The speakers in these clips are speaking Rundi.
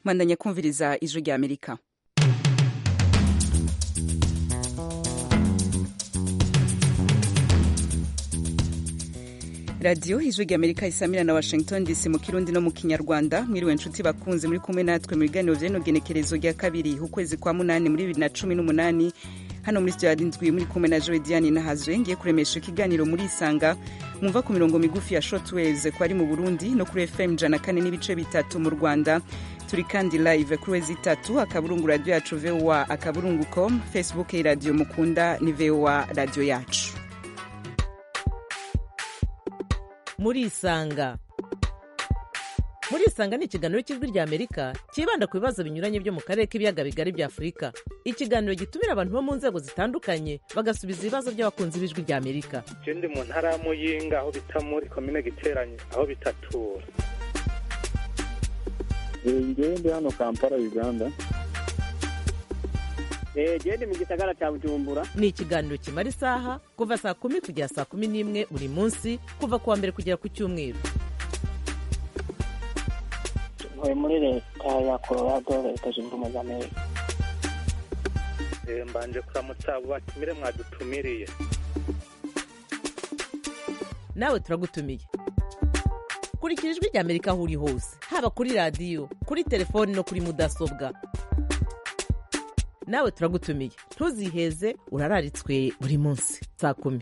mwandanya kumviriza ijwi rya amerika radiyo ijwi rya amerika isamira na washington dc mu kirundi no mu kinyarwanda mwiriwe nshuti bakunze muri kumwe natwe mu biganiro vy'ino genekerezo rya kabiri ukwezi kwa munani muri bibiri na cumi n'umunani hano muri studio ndwi muri kumwe na joe diane nahazwe ngiye kuremesha ikiganiro muri isanga mwumva ku mirongo migufi ya shortwaves ko ari mu burundi no kuri fm jana kane n'ibice bitatu mu rwanda turi kandi live kuri wezi itatu akaburungu radio yacu voa akaburungu com facebook radio mukunda ni voa radio yacu murisanga murisanga ni ikiganiro cy'ijwi rya amerika cyibanda ku bibazo binyuranye byo mu karere k'ibiyaga bigari bya afurika ikiganiro gitumira abantu bo mu nzego zitandukanye bagasubiza ibibazo by'abakunzi b'ijwi rya amerika je ndi mu ntara ya muyinga aho bita muri komine giteranye aho bitatura ngewe ndi hano kampala uganda gende mu gisagara cya bujumbura ni ikiganiro kimara isaha kuva saa kumi kugera saa kumi n'imwe buri munsi kuva ku wa mbere kugera ku cyumweru ntuye muri leta ya colorado leta zunze ubumwe za amerika Eh, mbanje kuramutsa abo batumire mwadutumiriye nawe turagutumiye kurikira ijwi rya amerika aho uri hose haba kuri radiyo kuri telefoni no kuri mudasobwa nawe turagutumiye ntuziheze urararitswe buri munsi saa kumi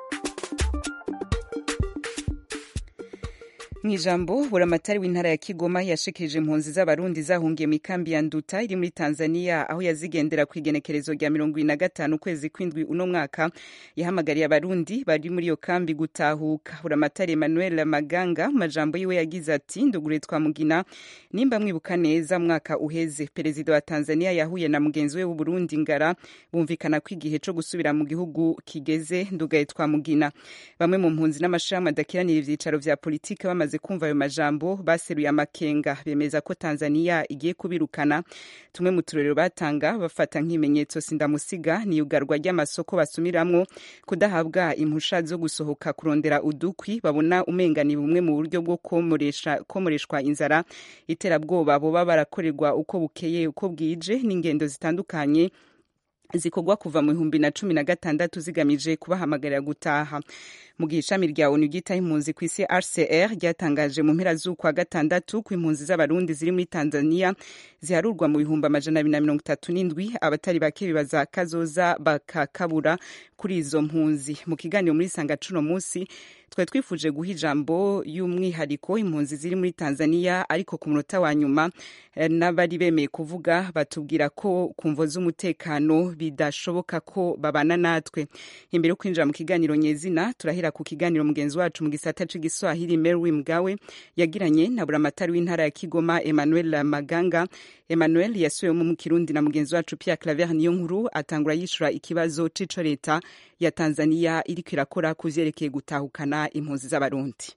mu ijambo buramatari w'intara ya kigoma yashikirije impunzi z'abarundi zahungiye mu ikambi ya nduta iri muri tanzania aho yazigendera ku igenekerezo rya mirongo ibiri na gatanu ukwezi kw'indwi uno mwaka yahamagariye abarundi bari muri iyo kambi gutahuka buramatari emmanuel maganga mu majambo yiwe yagize ati ndugure twamugina nimba mwibuka neza mwaka uheze perezida wa tanzania yahuye na mugenzi we w'uburundi ngara bumvikana ko igihe co gusubira mu gihugu kigeze ndugaye twamugina bamwe mu mpunzi n'amashirahamwe adakiranira ivyicaro vya politike bamaze kumva ayo majambo baseruye amakenga bemeza ko tanzania igiye kubirukana tumwe mu turorero batanga bafata nk'ibimenyetso sindamusiga ni yugarwa ry'amasoko basumiramwo kudahabwa impusha zo gusohoka kurondera udukwi babona umenga ni bumwe mu buryo bwo komoresha komoreshwa inzara iterabwoba boba barakorerwa uko bukeye uko bwije n'ingendo zitandukanye zikorwa kuva mu bihumbi na cumi na gatandatu zigamije kubahamagarira gutaha mu gihe ishami rya onu ryitaho impunzi ku isi rcr ryatangaje mu mpera z'ukwa gatandatu ko impunzi z'abarundi ziri muri tanzania ziharurwa mu bihumbi amajana abiri na mirongo itatu n'indwi abatari bake bibaza kazoza bakakabura kuri izo mpunzi mu kiganiro muri sanga cuno munsi twari twifuje guha ijambo y'umwihariko impunzi ziri muri tanzania ariko ku munota wa nyuma n'abari bemeye kuvuga batubwira ko ku mvo z'umutekano bidashoboka ko babana natwe imbere yo kwinjira mu kiganiro nyezina turahera ku kiganiro mugenzi wacu mu gisata c'igiswahili Mary Mgawe yagiranye na buramatari w'intara ya Kigoma Emmanuel Maganga Emmanuel yasubiwemo mu Kirundi na mugenzi wacu Pierre Claver niyo nkuru atangura yishura ikibazo c'ico leta ya Tanzania iriko irakora ku vyerekeye gutahukana impunzi z'abarundi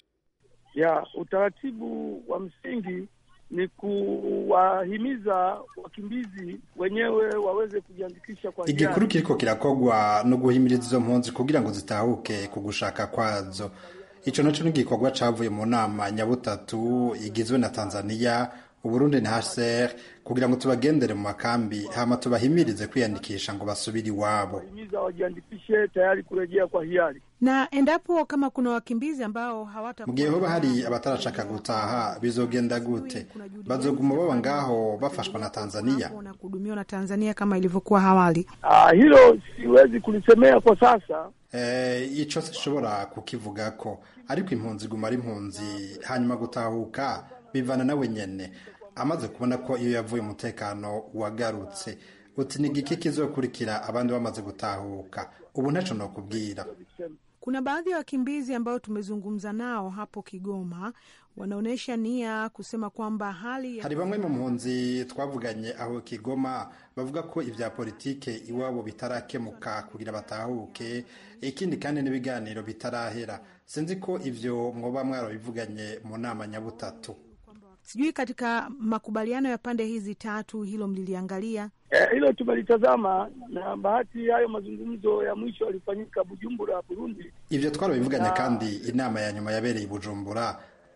ya utaratibu wa msingi ni kuwahimiza wakimbizi wenyewe waweze kujiandikisha kwa hiari. igikuru kiriko kirakogwa no guhimiriza izo mpunzi kugira ngo zitahuke ku gushaka kwazo ico naco ni igikorwa cavuye mu nama nyabutatu igizwe na tanzania uburundi na hcr kugira ngo tubagendere mu makambi hama tubahimirize kwiyandikisha ngo basubire iwabo Wahimiza wajiandikishe tayari kurejea kwa hiari. na endapo kama kuna wakimbizi ambao hawata mu gihe hoba hari abatarashaka gutaha bizogenda gute bazoguma baba ngaho bafashwa na tanzania na kuhudumiwa na Tanzania kama ilivyokuwa awali. Ah, hilo siwezi kulisemea kwa sasa. Eh, ico sinshobora kukivugako ariko impunzi iguma ari impunzi hanyuma gutahuka bivana nawe nyene amaze kubona ko iyo yavuye umutekano wagarutse uti ni igiki kizokurikira abandi bamaze gutahuka ubu ntaco nokubwira Kuna baadhi ya wakimbizi ambao tumezungumza nao hapo Kigoma wanaonyesha nia kusema kwamba hali ya hari bamwe mu mpunzi twavuganye aho kigoma bavuga ko ivya politike iwabo bitarakemuka kugira batahuke ikindi kandi n'ibiganiro bitarahera sinzi ko ivyo mwoba mwarabivuganye mu nama nyabutatu sijui katika makubaliano ya pande hizi tatu hilo mliliangalia? Eh, hilo tumelitazama na bahati hayo mazungumzo ya mwisho yalifanyika Bujumbura, Burundi. ivyo twarabivuganye kandi inama ya nyuma yabereye i bujumbura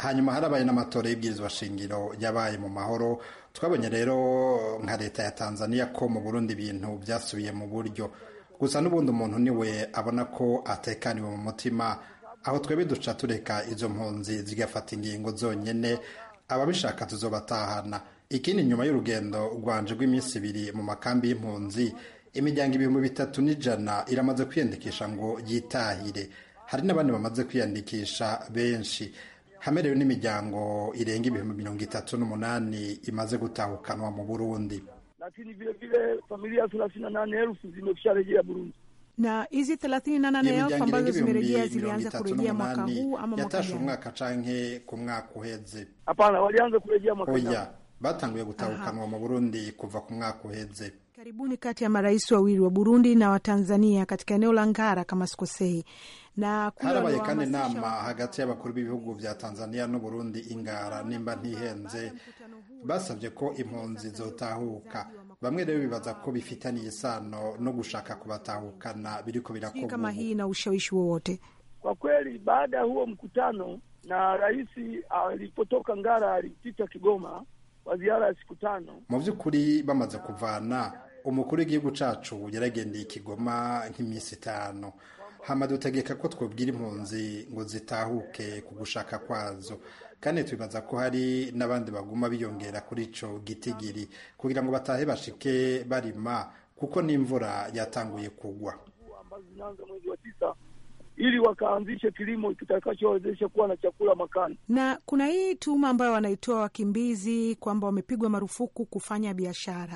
hanyuma harabaye n'amatora y'ibwirizwa shingiro yabaye mu mahoro twabonye rero nka leta ya tanzania ko mu burundi ibintu byasubiye mu buryo gusa n'ubundi umuntu niwe abona ko atekaniwe mu mutima aho twebwe duca tureka izo mpunzi zigafata ingingo zonyine ababishaka tuzobatahana ikindi nyuma y'urugendo rwanje rw'iminsi ibiri mu makambi y'impunzi imiryango ibihumbi bitatu n'ijana iramaze kwiyandikisha ngo yitahire hari n'abandi bamaze kwiyandikisha benshi hamerewe n'imiryango irenga ibihumbi mirongo itatu n'umunani imaze gutahukanwa mu burundi lakini vile vile familia thelathini na nane elfu zimesharejea Burundi. na hizi thelathini na nane elfu imiryango ambazo irenga ibihumbi zimerejea mirongo zilianza itatu kurejea mwaka n'umunani huu ama mwaka yatashe jana? umwaka canke ku mwaka uheze Hapana, walianza kurejea mwaka jana. oya batanguye gutahukanwa mu burundi kuva ku mwaka uheze Karibuni kati ya marais wawili wa Burundi na wa Tanzania katika eneo la Ngara kama sikosei, na kule harabaye kandi waliwahamasisha inama hagati y'abakuru b'ibihugu bya tanzania n'uburundi ingara nimba ntihenze basabye ko impunzi zotahuka bamwe rero bibaza ko bifitaniye isano no gushaka kubatahukana biriko sijui birakorwa kama ubu. hii na ushawishi wowote. Kwa kweli, baada ya huo mkutano na rais alipotoka Ngara alipita Kigoma kwa ziara ya siku tano. mu by'ukuri bamaze kuvana umukuru w'igihugu cacu yaragendeye ikigoma nk'iminsi itanu hama dutegeka ko twobwira impunzi ngo zitahuke ku gushaka kwazo kandi twibaza ko hari n'abandi baguma biyongera kuri ico gitigiri kugira ngo batahe bashike barima kuko n'imvura yatanguye kugwa ambazo zinaanza mwezi wa tisa ili wakaanzishe kilimo kitakachowezesha kuwa na chakula makani. Na kuna hii tuma ambayo wanaitoa wakimbizi kwamba wamepigwa marufuku kufanya biashara,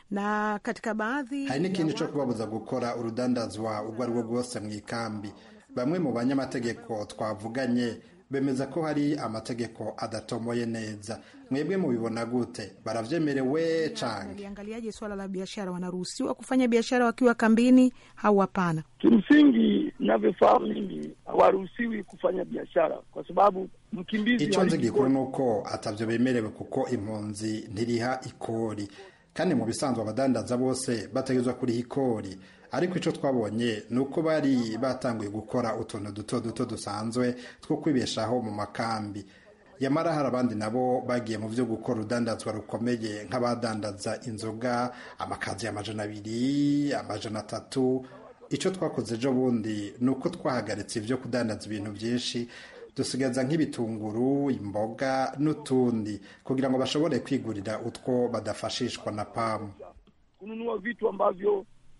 na katika baadhi hari ya n'ikindi co watu- kubabuza gukora urudandazwa urwo ari rwo rwose mu ikambi bamwe mu banyamategeko twavuganye bemeza ko hari amategeko adatomoye neza mwebwe mubibona gute baravyemerewe canke waliangaliaje swala la biashara? Wanaruhusiwa kufanya biashara wakiwa kambini au hapana? Kimsingi, navyofahamu mimi, hawaruhusiwi kufanya biashara kwa sababu mkimbizi ico nzi halipi gikuru kodi. nuko atavyo bemerewe kuko impunzi ntiriha ikori kandi mu bisanzwe abadandaza bose bategerezwa kuriha ikori ariko ico twabonye ni uko bari batanguye gukora utuntu duto duto dusanzwe two kwibeshaho mu makambi yamara hari abandi nabo bagiye mu vyo gukora urudandazwa rukomeye nk'abadandaza inzoga amakazi amajana abiri amajana atatu icyo twakoze ejo bundi ni uko twahagaritse ibyo kudandaza ibintu byinshi dusigaza nk'ibitunguru imboga n'utundi kugira ngo bashobore kwigurira utwo badafashishwa na pamu kununua vitu ambavyo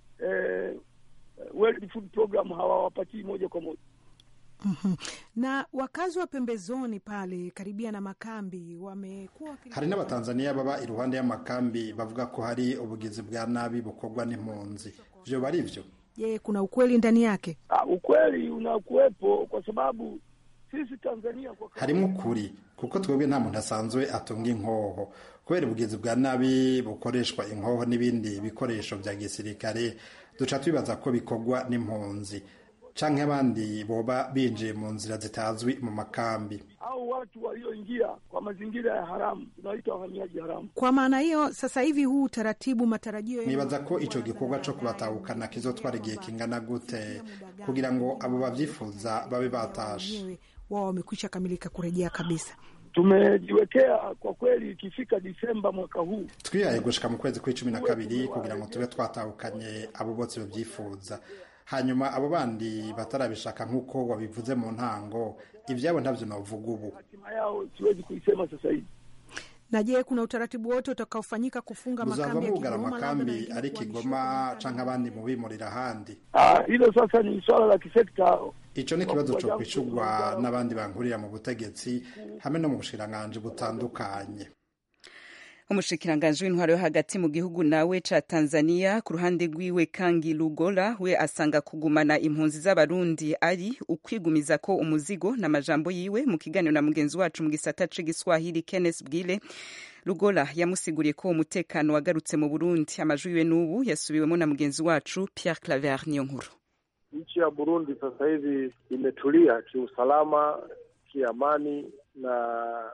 eh, World Food Program hawawapatii moja kwa moja. Mhm. Na wakazi wa pembezoni pale karibia na makambi wamekuwa wakili- hari n'abatanzaniya baba iruhande y'amakambi bavuga ko hari ubugizi bwa nabi bukorwa n'impunzi vyo bari vyo Je, kuna ukweli ndani yake? Ah, ukweli unakuwepo kwa sababu sisi Tanzania kwa harimo ukuri kuko twebwe nta muntu asanzwe atunga inkoho kubera ubugizi bwa nabi bukoreshwa inkoho n'ibindi bikoresho bya gisirikare duca twibaza ko bikorwa n'impunzi canke abandi boba binjiye mu nzira zitazwi mu makambi au watu walioingia kwa mazingira ya haramu tunaita wahamiaji haramu. Kwa maana hiyo sasa hivi huu utaratibu, matarajio yenu nibaza ko ni ico kuwa gikorwa co baadaye kubatahukana kizotwara igihe kwamba kingana gute kufikia muda gani kugira ngo abo bavyifuza babe batashe wenyewe wao wamekwisha kamilika kurejea kabisa. Tumejiwekea kwa kweli, ikifika Disemba mwaka huu twihaye gushika mu kwezi kw'icumi na kabiri kugira ngo tube twatahukanye abo bose babyifuza hanyuma abo bandi batarabishaka nk'uko wabivuze mu ntango ivyabo ntavyo novuga ubu hatima yao siwezi kuisema sasa hivi. Na je, kuna utaratibu wote utakaofanyika kufunga muzava makambi ya mugara Kigoma labda na amakambi wengine ari kuhamishwa kigoma kwenye canke abandi mubimurira ahandi Ah, hilo sasa ni swala la kisekta. ico ni ikibazo co kwishurwa n'abandi bankurira mu butegetsi hamwe no mu bushikiranganji butandukanye umushikiranganji w'intwaro yo hagati mu gihugu nawe ca tanzania ku ruhande rwiwe kangi lugola we asanga kugumana impunzi z'abarundi ari ukwigumiza ko umuzigo n'amajambo yiwe mu kiganiro na mugenzi wacu mu gisata c'igiswahili kenneth bwile lugola yamusiguriye ko umutekano wagarutse mu burundi amajwi yiwe n'ubu yasubiwemo na mugenzi wacu pierre claver niyo nkuru Nchi ya Burundi sasa hivi imetulia kiusalama, kiamani na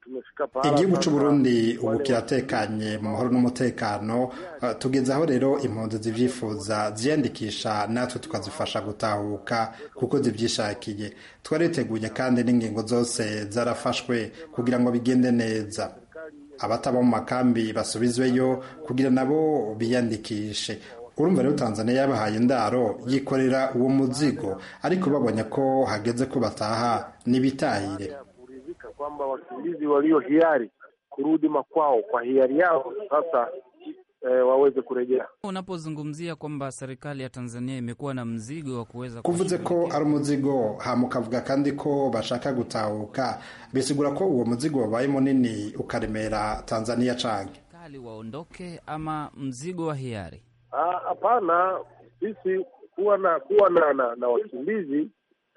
tumefika pahala igihugu sasa c'uburundi ubu wale kiratekanye mu mahoro n'umutekano Uh, tugeze aho rero impunzi zivyifuza ziyandikisha natwe tukazifasha gutahuka kuko zivyishakiye twariteguye kandi n'ingingo zose zarafashwe kugira ngo bigende neza abataba mu makambi basubizweyo kugira nabo biyandikishe urumva rero tanzania yabahaye indaro yikorera uwo muzigo ariko babonye ko hageze ko bataha n'ibitahire kuridhika kwamba wakimbizi walio hiari kurudi makwao kwa hiari yao sasa eh, waweze kurejea. Unapozungumzia kwamba serikali ya Tanzania imekuwa na mzigo wa kuweza kuvuze ko ari umuzigo hama ukavuga kandi ko bashaka gutahuka bisigura ko uwo muzigo wabaye munini ukaremera tanzania canke kali waondoke ama mzigo wa hiari? Ah, Hapana, sisi kuwa na kuwa na, na, na wakimbizi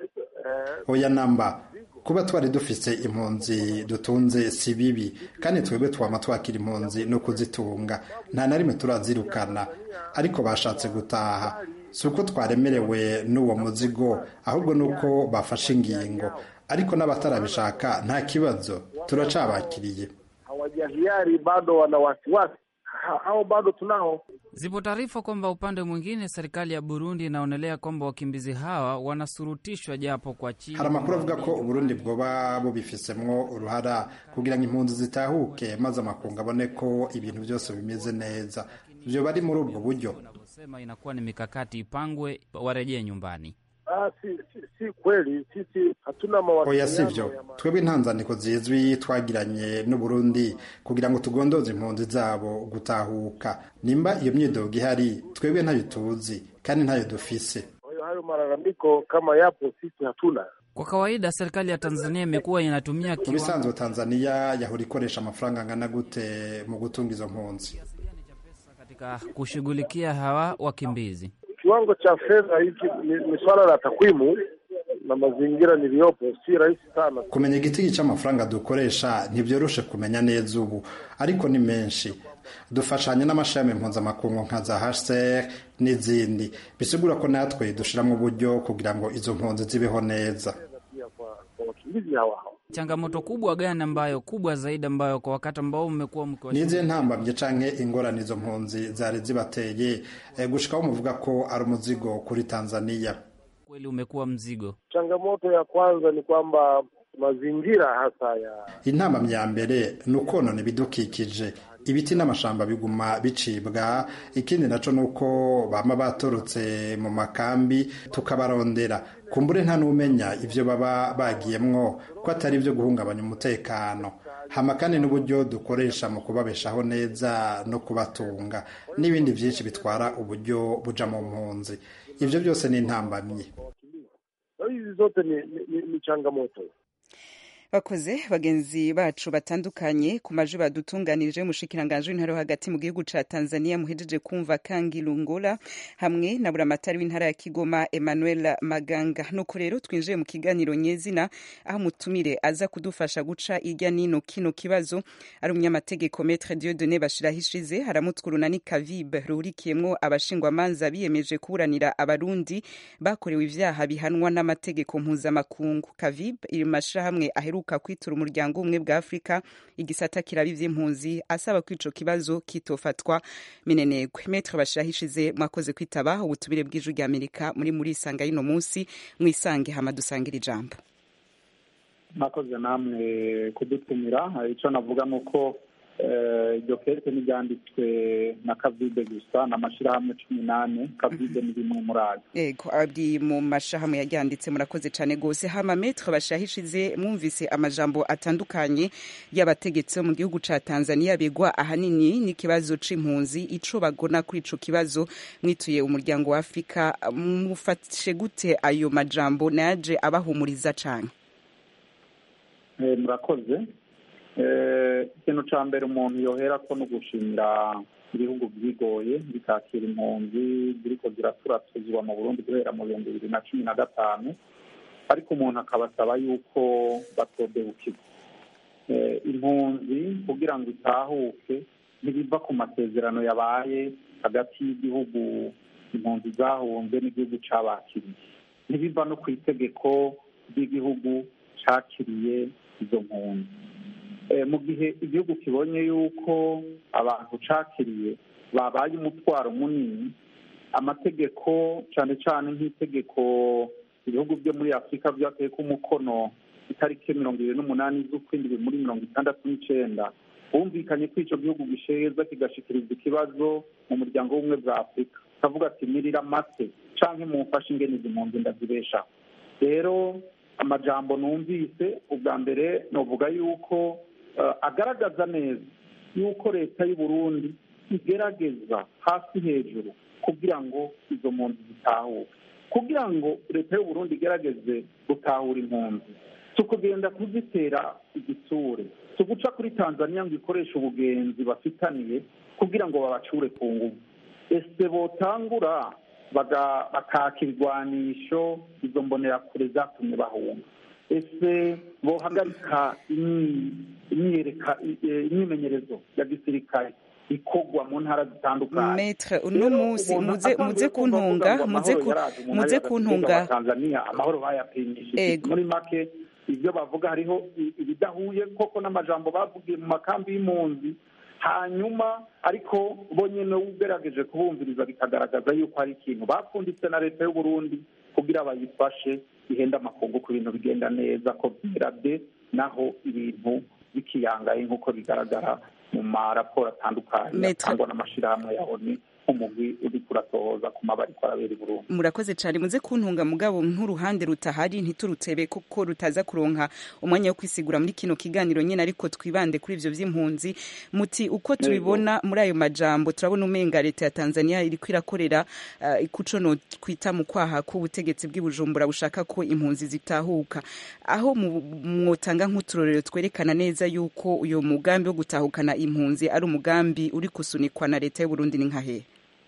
eh, oya namba kuba twari dufise impunzi dutunze si bibi kandi twebwe twama twakira impunzi no kuzitunga nta na rimwe turazirukana ariko bashatse gutaha si uko twaremerewe n'uwo muzigo ahubwo ni uko bafashe ingingo ariko n'abatarabishaka nta kibazo turacabakiriye hawajahiari bado wana wasiwasi Ha- hao bado tunao. Zipo taarifa kwamba upande mwingine serikali ya Burundi inaonelea kwamba wakimbizi hawa wanasurutishwa japo kwa chini. hari amakuru avuga ko uburundi bwoba bubifisemwo uruhara kugira ngo impunzi zitahuke maze amakungu abone ko ibintu byose bimeze neza vyo bari muri ubwo buryo Sema inakuwa ni mikakati ipangwe warejee nyumbani. Ah, si, si, si kweli, sisi hatuna oya mawasiliano sivyo ya ma- twebwe intanzaniko zizwi twagiranye n'uburundi kugira ngo tugondoze impunzi zabo gutahuka nimba iyo myidogo ihari twebwe ntayo tuzi kandi ntayo dufise Kwa hiyo hayo malalamiko kama yapo, sisi hatuna. Kwa kawaida serikali ya Tanzania imekuwa inatumia mu kiwango bisanzwe tanzania yahora ikoresha amafaranga angana gute mu gutunga izo mpunzi katika kushughulikia hawa wakimbizi. Kiwango cha fedha hiki ni, ni swala la takwimu na mazingira niliyopo, si rahisi sana. kumenya igitigi cy'amafaranga dukoresha ntibyoroshe kumenya neza ubu ariko ni menshi dufashanya n'amashami mpuzamakungu nka za hcr n'izindi bisigura ko natwe dushyiramo uburyo kugira ngo izo mpunzi zibeho neza Pia kwa, kwa wakimbizi hawa hawa Changamoto kubwa gani ambayo kubwa zaidi ambayo kwa wakati ambao mmekuwa mkiwa nize ntambamye canke ingorane izo mpunzi zari zibateye eh, gushikaho muvuga ko ari umuzigo kuri tanzania kweli umekuwa mzigo? changamoto ya kwanza ni kwamba mazingira hasa ya intambamyi ya mbere ni ukonona ibidukikije ibiti n'amashamba biguma bicibwa ikindi naco ni uko bama batorotse mu makambi tukabarondera kumbure nta n'umenya ivyo baba bagiyemwo ko atari ivyo guhungabanya umutekano hama kandi n'uburyo dukoresha mu kubabeshaho neza no kubatunga n'ibindi vyinshi bitwara uburyo buja mu mpunzi ivyo byose ni intambamyi kwa hiyo hizi zote ni, ni, ni, ni changamoto bakoze bagenzi bacu batandukanye ku majwi badutunganirije umushikiranganji w'intara yo hagati mu gihugu ca tanzania muhejeje kumva kangi lungola hamwe na buramatari w'intara ya kigoma emmanuel maganga nuko rero twinjiye mu kiganiro nyezina aho umutumire aza kudufasha guca irya nino kino kibazo ari umunyamategeko metre diodone bashirahishize haramutwuruna ni kavibe ruhurikiyemwo abashingwamanza biyemeje kuburanira abarundi bakorewe ivyaha bihanwa n'amategeko mpuzamakungu kavibe iri mu mashirahamwe aheruka kwitura umuryango umwe bwa afurika igisata kiraba ivy'impunzi asaba ko ico kibazo kitofatwa minenegwe metre bashirahishize mwakoze kwitaba ubutumire bw'ijwi rya amerika muri muri isanga y'ino munsi mwisange hama dusangire ijambo mwakoze namwe kudutumira icyo navuga ni uko eh, iryo kete ntiryanditswe na kavide gusa ni amashyirahamwe cumi n'ane kavide ni rimwe muri ayo ego abdi mu mashahamwe yaryanditse murakoze cyane gose hama metre bashahishize mwumvise amajambo atandukanye y'abategetsi bo mu gihugu ca Tanzania begwa ahanini n'ikibazo c'impunzi ico bagona kuri ico kibazo mwituye umuryango wa Afrika mufashe gute ayo majambo naje abahumuriza cane Eh, murakoze Eh, ikintu cya mbere umuntu yohera ko no gushimira ibihugu byigoye bikakira impunzi ziriko ziraturatuzwa mu burundi guhera mu bihumbi bibiri na cumi na gatanu ariko umuntu akabasaba yuko batodehukirwa Eh, impunzi kugira ngo itahuke ntibiva ku masezerano yabaye hagati y'igihugu impunzi zahunze n'igihugu cabakiriye ntibiva no ku itegeko ry'igihugu cakiriye izo mpunzi mu gihe igihugu kibonye yuko abantu cakiriye babaye umutwaro munini amategeko cyane cyane nk'itegeko ibihugu byo muri afurika byateye ko umukono itariki mirongo irindwi n'umunani z'ukwindwi muri mirongo itandatu n'icyenda bumvikanye ko icyo gihugu gisheza kigashyikirizwa ikibazo mu muryango w'ubumwe bwa afurika kavuga ati mirira amase cyangwa mumfashe ingene izi mpunzi ndazibeshaho rero amajambo numvise ubwa mbere novuga yuko agaragaza neza yuko leta y'u Burundi igerageza hasi hejuru kugira ngo izo mpunzi zitahuke kugira ngo leta y'u Burundi igerageze gutahura impunzi si ukugenda kuzitera igisure si uguca kuri tanzania ngo ikoreshe ubugenzi bafitaniye kugira ngo babacure ku ngufu ese botangura bakaka ibigwanisho izo mbonerakure zatumye bahunga ese bohagarika imyimenyerezo ya gisirikare ikorwa mu ntara zitandukanye metre uno munsi muze muze kuntunga muze muze kuntunga tanzania amahoro bayapimishije muri make ibyo bavuga hariho ibidahuye koko n'amajambo bavugiye mu makambi y'impunzi hanyuma ariko bo nyine ugerageje kubumviriza bikagaragaza yuko hari ikintu bapfunditse na leta y'u Burundi kugira bayifashe ihenda amakungu ku bintu bigenda neza ko byera de naho ibintu bikiyangaye nk'uko bigaragara mu maraporo atandukanye atangwa n'amashyirahamwe ya oni umugwi uri kuratohoza ku mabari arabera i Burundi murakoze cyane muze kuntunga mugabo nk'uruhande rutahari ntiturutebe kuko rutaza kuronka umwanya wo kwisigura muri kino kiganiro nyine ariko twibande kuri ivyo vy'impunzi muti uko tubibona muri ayo majambo turabona umenga leta ya Tanzania iriko irakorera uh, kuco no kwita mu kwaha k'ubutegetsi bw'ibujumbura bushaka ko impunzi zitahuka aho mwotanga nk'uturorero twerekana neza yuko uyo mugambi wo gutahukana impunzi ari umugambi uri kusunikwa na leta y'u Burundi ni nkahe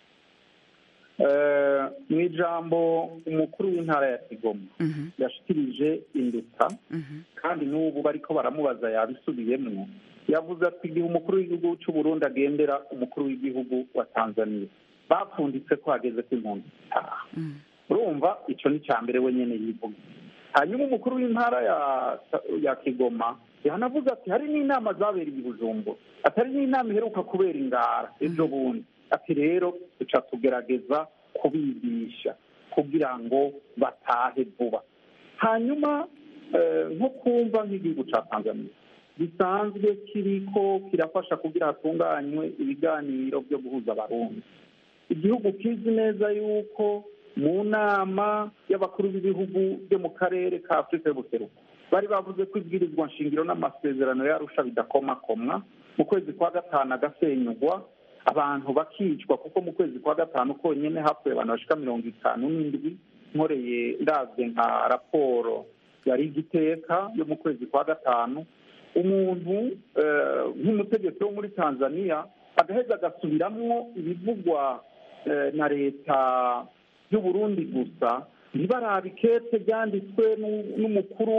mu ijambo umukuru w'intara ya kigoma yashikirije induta kandi n'ubu bariko baramubaza yabisubiyemwo yavuze ati igihe umukuru w'igihugu cy'u Burundi agendera umukuru w'igihugu wa tanzania bapfunditse ko hageze ko impunzi zitaha urumva icyo ni icya mbere we nyine yivuga hanyuma umukuru w'intara ya kigoma yanavuze ati hari n'inama zabereye i bujumbura atari n'inama iheruka kubera ingara ejo bundi ati rero duca tugerageza kubigisha kugira ngo batahe vuba hanyuma nko kumva nk'igihugu cya tanzania gisanzwe kiriko kirafasha kugira hatunganywe ibiganiro byo guhuza abarundi igihugu kizi neza yuko mu nama y'abakuru b'ibihugu byo mu karere ka afurika y'ubuseruko bari bavuze ko ibwirizwa nshingiro n'amasezerano yarusha bidakomakomwa mu kwezi kwa gatanu agasenyugwa abantu bakicwa kuko mu kwezi kwa gatanu konyine hapfuye abantu bashika mirongo itanu n'indwi nkoreye ndabye nka raporo yari igiteka yo mu kwezi kwa gatanu umuntu nk'umutegetsi wo muri tanzania agaheza agasubiramwo ibivugwa na leta y'u Burundi gusa ntibarabe ikete ryanditswe n'umukuru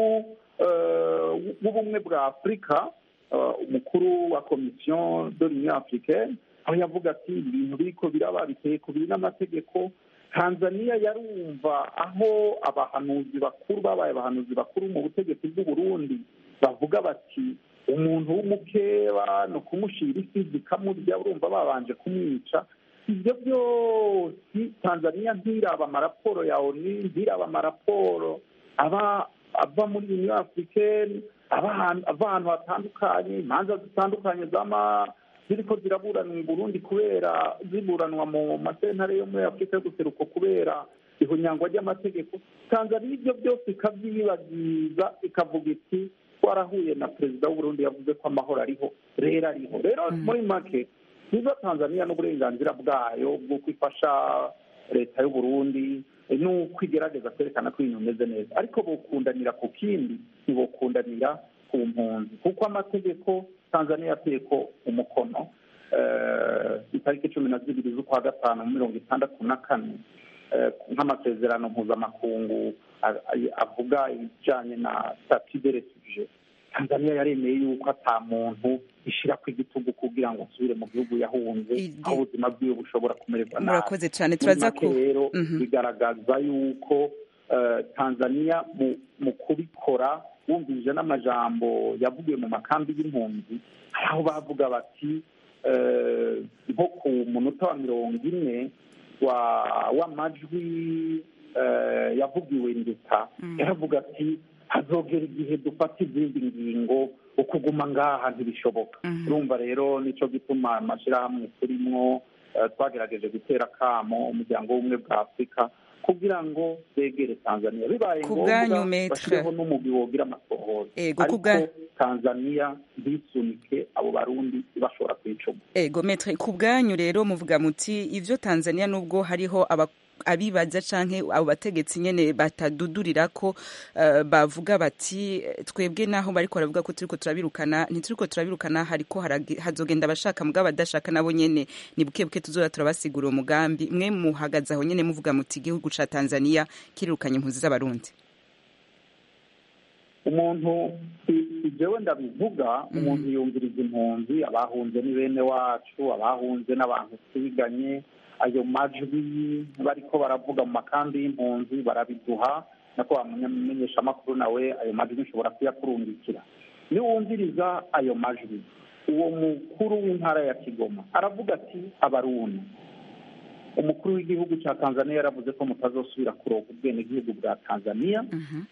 w'ubumwe bwa afurika umukuru wa komisiyo de l'union africaine aho yavuga ati ibintu biriko biraba biteye ku biri n'amategeko tanzania yarumva aho abahanuzi bakuru babaye abahanuzi bakuru mu butegetsi bw'u Burundi bavuga bati umuntu w'umukeba ni ukumushira isi zikamurya urumva babanje kumwica ibyo byose tanzania ntiraba amaraporo ya oni ntiraba amaraporo aba ava muri union africaine ava ahantu hatandukanye imanza zitandukanye z'ama ziriko ziraburanwa i burundi kubera ziburanwa mu masentare yo muri afurika y'ubuseruko kubera ihunyangwa ry'amategeko tanzania ibyo byose ikabyibagiza ikavuga iti twarahuye na perezida w'uburundi yavuze ko amahoro ariho rero ariho rero muri make niba tanzania n'uburenganzira bwayo bw'uko ifasha leta y'uburundi n'uko igerageza kwerekana ko ibintu bimeze neza ariko bokundanira ku kindi ntibokundanira ku mpunzi kuko amategeko tanzania yateye ko umukono itariki cumi na zibiri z'ukwa gatanu mirongo itandatu na kane nk'amasezerano mpuzamakungu avuga ibijyanye na stati de refugee tanzania yaremeye yuko ata muntu ishyira ku igitugu kugira ngo asubire mu gihugu yahunze aho ubuzima bwiwe bushobora kumererwa nabi murakoze cyane turaza ko rero bigaragaza yuko tanzania mu kubikora wumvise n'amajambo yavugiwe mu makambi y'impunzi hari aho bavuga bati eh, nko ku munota wa mirongo ine wa- w'amajwi eh, yavugiwe nduta yaravuga ati hazogera igihe dufata izindi ngingo ukuguma ngaha ntibishoboka urumva rero nico gituma amashyirahamwe turimwo eh, twagerageje gutera akamo umuryango w'ubumwe bwa afurika kugira ngo begere tanzania bibaye Ku bwanyu, ngombwa Maître. bashyireho n'umugwi wogira amasohoro Ego, ku ariko bwa- tanzania ntisunike abo barundi bashobora kwicuma ego metre ku bwanyu rero muvuga muti ivyo tanzania nubwo hariho aba abibaza canke abo bategetsi nyene batadudurira ko uh, bavuga bati eh, twebwe naho bariko baravuga ko turiko turabirukana ntituriko turabirukana hariko harage- hazogenda abashaka mugabo abadashaka nabo nyene ni buke buke tuzoza turabasigura uwo mugambi mwe muhagaze aho nyene muvuga muti igihugu ca tanzania kirirukanye impunzi z'abarundi umuntu si- si jewe ndabivuga umuntu yumviriza impunzi abahunze ni bene wacu abahunze n'abantu twiganye ayo majwi bariko baravuga mu makambi y'impunzi barabiduha nako bamenyesha amakuru nawe ayo majwi nshobora kuyakurungikira niwumviriza ayo majwi uwo mukuru w'intara ya kigoma aravuga ati abarundi umukuru w'igihugu cya tanzania yaravuze ko mutazosubira kuronka ubwenegihugu bwa tanzania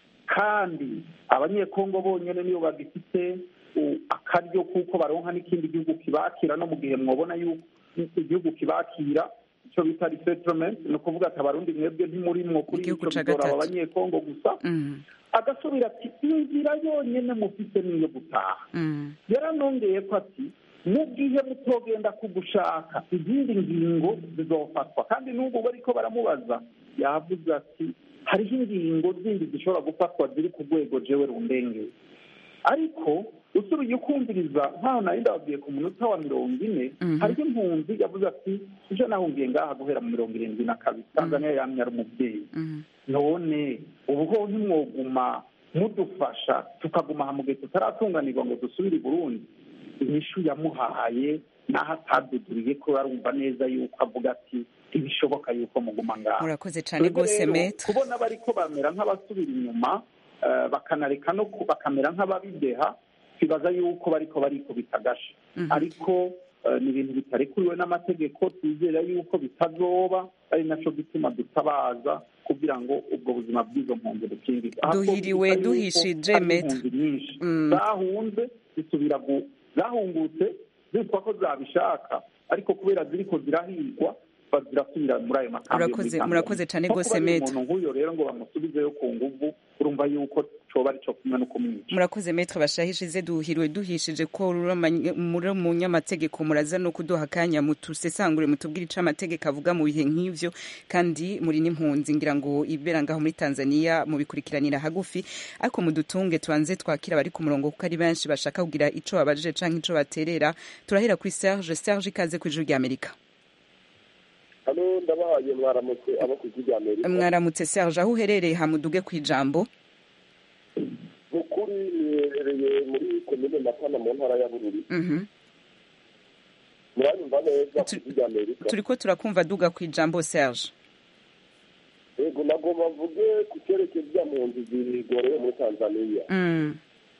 kandi abanyekongo bonyine niyo bagifite u- akaryo kuko baronka n'ikindi gihugu kibakira no mu gihe mwabona yuko igihugu kibakira icyo bita resettlement ni ukuvuga ati abarundi mwebwe ntimurimwo kuri Igihugu icyo ca bidora aba gatatu. banyekongo gusa Mm, agasubira ati inzira yonyine mufite niyo gutaha mm, yaranongeye ko ati mu gihe mutogenda kugushaka izindi ngingo zizofatwa kandi n'ubu bariko baramubaza yavuze ati hariho ingingo zindi zishobora gufatwa ziri ku rwego jewe rundengeye ariko usubiye ukumviriza nkaho nari ndababwiye ku munota wa mirongo ine hariho impunzi yavuze ati ije nahungiye ngaha guhera mu mirongo irindwi na kabiri tanzania yamye ari umubyeyi mm. none ubuho ntimwoguma mudufasha tukaguma aha mu gihe tutaratunganirwa ngo dusubire i burundi inyishu yamuhaye n'aho ataduduriye ko arumva neza yuko avuga ati ntibishoboka yuko muguma ngaha murakoze cane Twebwe gose rero, metre kubona bariko bamera nk'abasubira inyuma eh, bakanareka no ku- bakamera nk'ababideha twibaza yuko bariko barikubita agashi ariko eh, ni ibintu bitarekuriwe n'amategeko twizera yuko bitazoba ari naco gituma dutabaza kugira ngo ubwo buzima bw'izo mpunzi bukingirwe Ahubwo Duhiriwe, bisa yuko duhishije, hari Maître. impunzi nyinshi Mm. zahunze zisubira gu- zahungutse zitwa ko zabishaka ariko kubera ziriko zirahigwa ba- zirasubira muri ayo makambi yo muri Murakoze- Tanzania. murakoze cane Nko gose, kuba ari Maître. umuntu nk'uyo rero ngo bamusubizeyo ku nguvu urumva yuko coba arico kumwe no kumwica murakoze metre bashahishize duhiriwe duhishije ko uri amanye- muri umunyamategeko muraza no kuduha akanya mutusesangure mutubwire ico amategeko avuga mu bihe nk'ivyo kandi muri n'impunzi ngira ngo ibera ngaho muri tanzania mubikurikiranira hagufi ariko mudutunge tubanze twakira abari ku murongo kuko ari benshi bashaka kugira ico babajije canke ico baterera turahera kuri serge serge ikaze ku ijuru ry'amerika hano ndabahaye mwaramutse abo ku ijwi rya amerika mwaramutse serge aho uherereye hamuduge ku ijambo mu kuri niherereye muri komine matana mu ntara ya bururi Mhm. muranyumva neza ku ijwi rya amerika turiko turakumva duga ku ijambo serge yego nagomba mvuge ku cyerekezo bya mpunzi zigorewe muri tanzania Mm.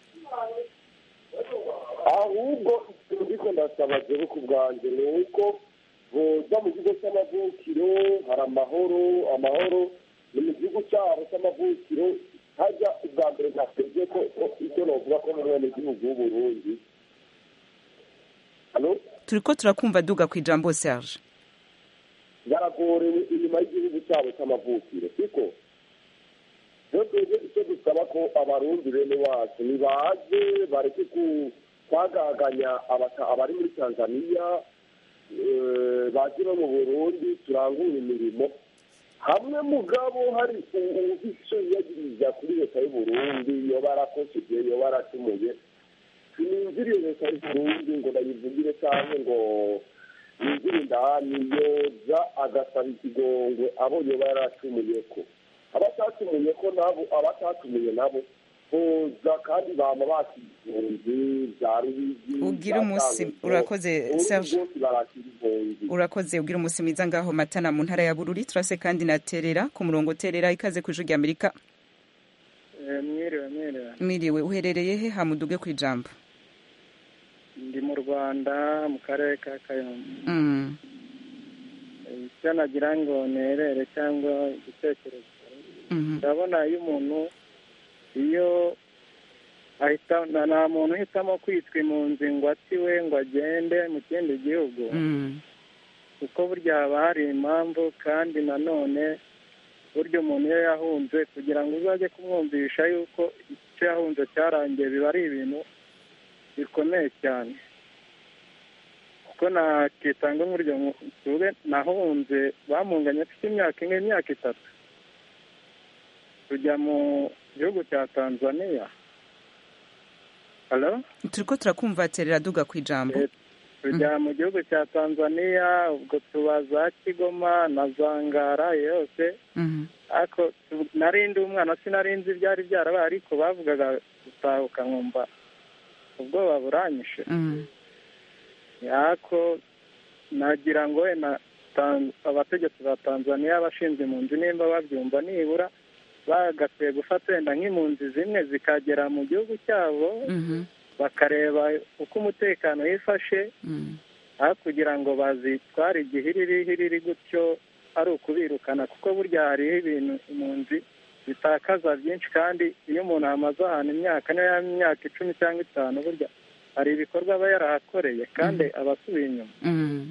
ahubwo ikintu ndiko ndasaba jewe ku bwanjye ni uko boza mu kigo cy'amavukiro hari amahoro amahoro ni mu gihugu cyabo cy'amavukiro hajya ubwa mbere ntasebye ko ko icyo novuga ko mu mwene gihugu w'uburundi hano turiko turakumva duga ku ijambo serge baragorewe inyuma y'igihugu cyabo cy'amavukiro siko rero twebwe icyo dusaba ko abarundi bene wacu nibaze bareke ku kwagaganya abata- abari muri tanzaniya eh, baje no mu burundi turangure imirimo hamwe mugabo hari uwufise yagiriza kuri leta y'uburundi yoba arakosheje yoba aracumuye sinumviriye leta y'uburundi ngo ndayivugire cyangwa ngo yinjire indani yoza agasaba ikigongwe abo yoba yaracumuye ko abatacumuye ko nabo abatacumuye nabo boza kandi bama bakizunzi bya rubigi Ugira umunsi- urakoze, Serge. bose barakira impunzi urakoze ubwira umunsi mwiza ngaho matana mu ntara ya bururi turase kandi na terera ku murongo terera ikaze ku ijuru ry'amerika mwiriwe mwiriwe mwiriwe uherereye he hamuduge ku ijambo ndi mu rwanda mu karere ka kayonza Mm, icyo nagira ngo nerere cyangwa igitekerezo mhm, ndabona iyo umuntu iyo ahita nta nta muntu uhitamo kwitwa impunzi ngo atiwe ngo agende mu kindi gihugu mm, kuko burya haba hari impamvu kandi nanone burya umuntu iyo yahunze kugira ngo uzajye kumwumvisha yuko icyo yahunze cyarangiye biba ari ibintu bikomeye cyane kuko nakitanga nk'uryo tuve nahunze bamunganye afite imyaka imwe imyaka itatu tujya mu gihugu cya tanzania halo turiko turakumva terera duga ku ijambo tujya mu gihugu cya tanzania ubwo tuba za kigoma na za ngara yose Mhm, ariko tu- nari ndi umwana sinari nzi ibyari byarabaye ariko bavugaga gutahuka nkumva ubwoba buranyishe mhm, yako nagira ngo wenda Tan- abategetsi ba tanzania abashinzwe impunzi nimba babyumva nibura bagakwiye gufata wenda nk'impunzi zimwe zikagera mu gihugu cyabo mhm, bakareba uko umutekano wifashe mhm. aho kugira ngo bazitware igihiriri hiriri gutyo ari ukubirukana kuko burya hariho ibintu impunzi zitakaza byinshi kandi iyo umuntu amaze ahantu imyaka niyo yaba imyaka icumi cyangwa itanu burya hari ibikorwa aba yarahakoreye kandi aba asubiye inyuma Mhm.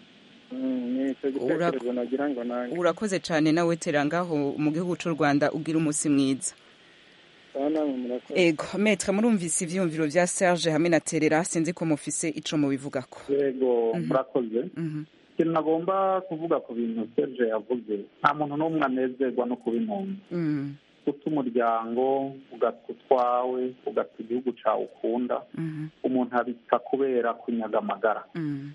Mm, ni icyo gitekerezo nagira ngo nange urakoze cyane nawe tera ngaho mu gihugu cy'u rwanda ugira umunsi mwiza Sawa namwe murakoze ego metre murumvise ivyumviro vya serge hamwe na terera sinzi ko mufise ico mubivugako yego murakoze Mhm, ikintu nagomba kuvuga ku bintu serge yavuze nta muntu n'umwe anezerwa no kuba impunzi mhm, guta umuryango ugata utwawe ugata igihugu cyawe ukunda mhm, umuntu abita kubera kunyaga amagara mhm,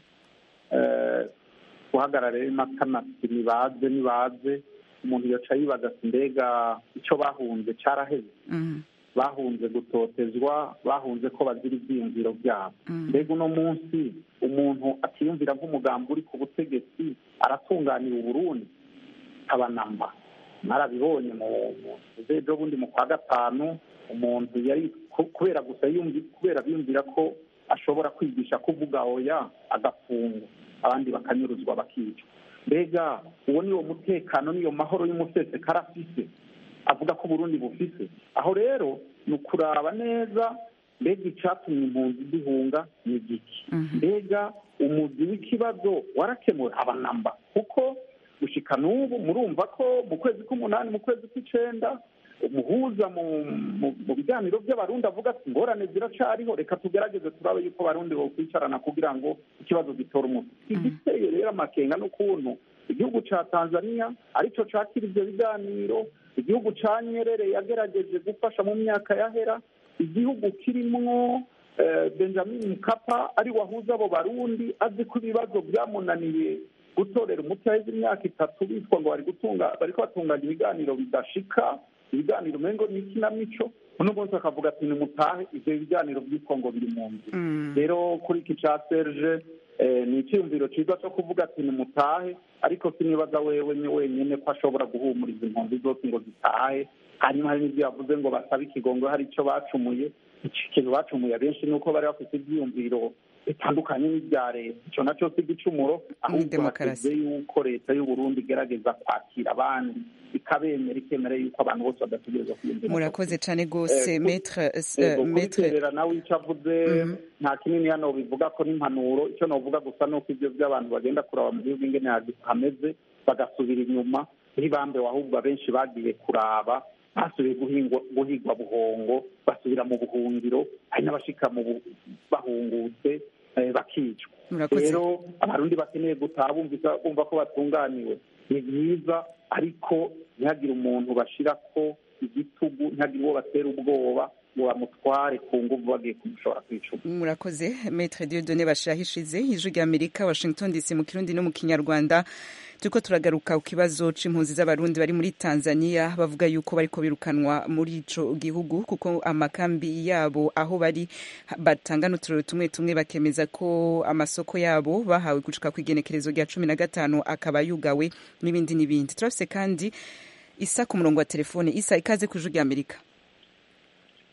Eh, guhagarara rero n'akanati nibaze nibaze umuntu yaca yibaza ati mbega icyo bahunze cyaraheze mhm, bahunze gutotezwa bahunze ko bazira ibyiyumviro byabo mhm. mbega uno munsi umuntu atiyumvira nk'umugambi uri ku butegetsi aratunganira uburundi abanamba narabibonye mu ejo bundi mu kwa gatanu umuntu yari ku- kubera gusa yumvi- kubera biyumvira ko ashobora kwigisha kuvuga oya agafungwa abandi bakanyuruzwa bakicwa mbega uwo ni wo mutekano n'iyo mahoro y'umusesekara afise avuga ko uburundi bufise aho rero ni ukuraba neza mbega icyatumye impunzi zihunga ni igiki mbega umuzi w'ikibazo warakemuwe abanamba kuko gushika n'ubu murumva ko mu kwezi k'umunani mu kwezi kw'icenda umuhuza mu mu- mu biganiro by'abarundi avuga ati ingorane ziracariho reka tugerageze turabe yuko abarundi bokwicarana kugira ngo ikibazo gitore umuti igiteye rero amakenga n'ukuntu igihugu ca tanzania arico cakira ivyo biganiro igihugu ca nyerere yagerageje gufasha mu myaka yahera igihugu kirimwo eh, benjamin mkapa ari wahuza abo barundi azi ko ibibazo byamunaniye gutorera umuti haheze imyaka itatu bitwa ngo bari gutunga bariko batunganya ibiganiro bidashika ibiganiro umengo ni ikinamico uno munsi akavuga ati nimutahe ivyo biganiro byitwa ngo biri mu nzu rero kuri iki ca serge eh, ni icyiyumviro cyiza cyo kuvuga ati nimutahe ariko sinibaza wewe ni wenyine ko ashobora guhumuriza impunzi zose ngo zitahe hanyuma hari n'ibyo yavuze ngo basabe ikigongo hari icyo bacumuye iki kintu bacumuye abenshi ni uko bari bafite ibyiyumviro bitandukanye n'ibya leta icyo nacyo si igicumuro ahubwo demokarasi. hateze yuko leta y'u Burundi igerageza kwakira abandi ikabemera ikemera yuko abantu bose badategereza kwiyumvira murakoze cyane rwose Eh, ku- metre Yego, metre kubiterera nawe icyo avuze nta kinini hano bivuga ko n'impanuro icyo navuga gusa ni uko ibyo by'abantu bagenda kuraba mu gihugu ingene hagi- hameze bagasubira inyuma ntibambewe ahubwo abenshi bagiye kuraba basubiye guhingwa guhigwa buhongo basubira mu buhungiro hari n'abashika mu bu- bahungutse eh, bakicwa Murakoze. rero abarundi bakeneye gutaha bumvisa bumva ko batunganiwe ni byiza ariko ntihagire umuntu bashira ko igitugu ntihagire uwo batera ubwoba ngo bamutware ku nguvu bagiye kumushobora kwicuma murakoze metre diodone bashirahishize ijwi rya amerika washington dc mu kirundi no mu kinyarwanda turiko turagaruka ku kibazo c'impunzi z'abarundi bari muri tanzania bavuga yuko bariko birukanwa muri ico gihugu kuko amakambi yabo aho bari batanga n'uturero tumwe tumwe bakemeza ko amasoko yabo bahawe gushika ku igenekerezo rya cumi na gatanu akaba yugawe n'ibindi n'ibindi turafise kandi isa ku murongo wa telefone isa ikaze ku ijwi rya amerika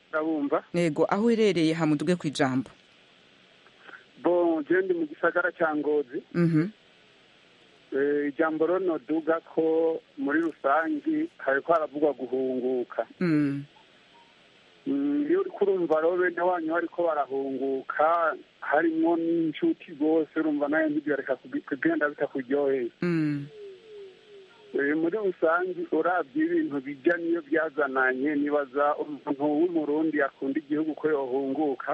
ndabumva yego aho uherereye hamuduge ku ijambo bo je ndi mu gisagara cya ngozi Mhm. Eh, ijambo rero noduga ko muri rusangi hariko haravugwa guhunguka Mm. Mm, iyo uriko urumva rero bene wanyu bariko barahunguka harimwo n'inshuti rwose urumva nayo ntibyareka kugenda bitakuryoheye Mm. Eh, muri rusangi uravye ibintu bijya niyo byazananye nibaza umuntu w'umurundi akunda igihugu ko yohunguka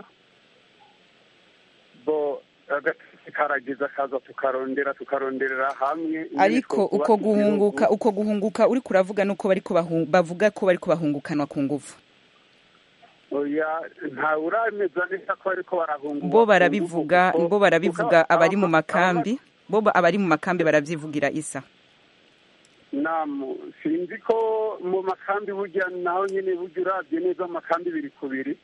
bo agatisi karageza kaza tukarondera tukaronderera hamwe ariko Kuba uko igihugu- guhunguka uko guhunguka uri kuravuga nuko bariko bahu- bavuga ko bariko bahungukanwa ku nguvu oya ntawe urameza neza ko bariko barahunguka bo barabivuga kuko- bo barabivuga kuko abari mu aba- makambi bo ba- abari mu makambi baravyivugira isa namu sinzi ko mu makambi burya naho nyine burya uravye neza amakambi biri ku biri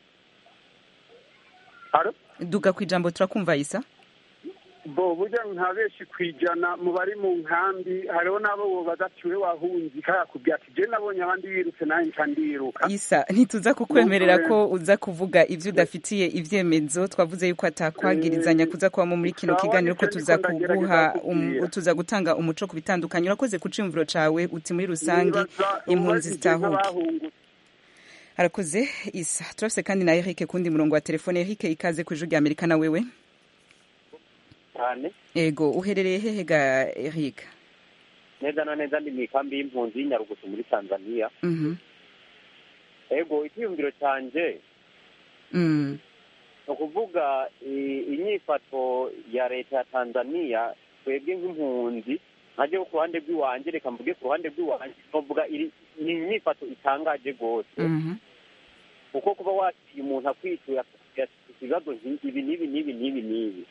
Alo? duga ku ijambo turakumva isa bo burya nka benshi kwijana mu bari mu nkambi hariho n'abo bobaza ati we wahunze kakubwira ati je nabonye abandi birutse nawe nca ndiruka isa ntituza kukwemerera ko uza kuvuga ivyo udafitiye ivyemezo twavuze yuko atakwagirizanya kuza kubamo muri kino Sawa, kiganiro ko nicyo tuza ndiko ndagerageza kuguha um, kukubwira. tuza gutanga umuco ku bitandukanye urakoze ku cimvuro cawe uti muri rusange Nibaza impunzi ubajije zitahuke nk'abahungutse. arakoze isa turafise kandi na Eric kundi murongo wa telefone Eric ikaze ku ijwi rya Amerika na wewe cyane ego uherereye hehe ga Eric neza na neza ndi mu ikambi y'impunzi y'inyarugusu muri tanzania mhm ego icyiyumviro cyanjye mm ni ukuvuga i- inyifato ya leta ya tanzania twebwe nk'impunzi ntajye ku ruhande rw'iwanjye reka mvuge ku ruhande rw'iwanjye novuga iri ni inyifato itangaje rwose mhm kuko kuba wakiriye umuntu akwituye akakubwira ati "Ufite ibibazo nki- ibi n'ibi n'ibi n'ibi n'ibi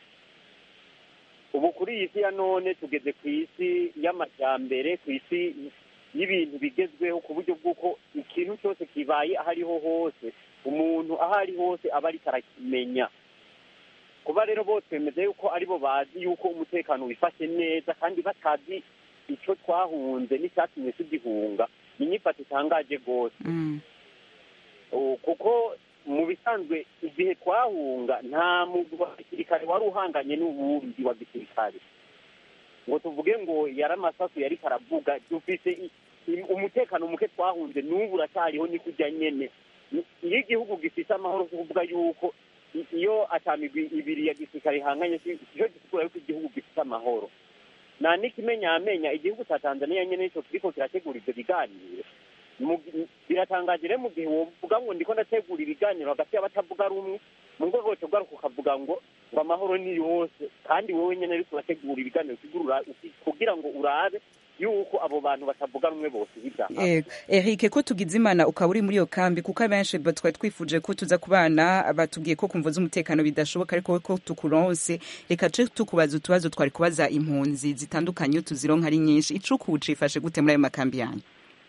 ubu kuri iyi si ya none tugeze ku isi y'amajyambere ku isi y'ibintu bigezweho ku buryo bw'uko ikintu cyose kibaye aho ariho hose umuntu aho ari hose aba ariko arakimenya kuba rero bose bemeza yuko aribo bazi yuko umutekano wifashe neza kandi batazi icyo twahunze n'icyatumye tugihunga ni inyifato itangaje rwose mm Oh, kuko mu bisanzwe igihe twahunga nta mugwi wa gisirikare wari uhanganye n'uwundi wa gisirikare ngo tuvuge ngo yari amasasu yari karavuga dufise i- i- umutekano muke twahunze n'ubu uracyariho ni kujya nyene Ni- iyo igihugu gifise amahoro si kuvuga yuko i- iyo atamigwi ibiri ya gisirikare ihanganye si cyo gisigura yuko igihugu gifite amahoro nta n'ikimenyamenya igihugu cya tanzania nyene nico kiriko kirategura ivyo biganiro Mu- biratangaje rero mu gihe wovuga ngo ndiko ndategura ibiganiro hagati y'abatavuga rumwe mu rwego rwo kugaruka ukavuga ngo ngo amahoro ni yose kandi wowe nyene ariko urategura ibiganiro usigura uki- kugira ngo urabe yuko abo bantu batavuga rumwe bose bidaha Ego. Eric ko tugize imana ukaba uri muri iyo kambi kuko abenshi ba- twari twifuje ko tuza kubana batubwiye ko kumva z'umutekano bidashoboka ariko ko tukuronse reka ce tukubaza utubazo twari kubaza impunzi zitandukanye iyo tuzironka ari nyinshi icuku cifashe gute muri ayo makambi yanyu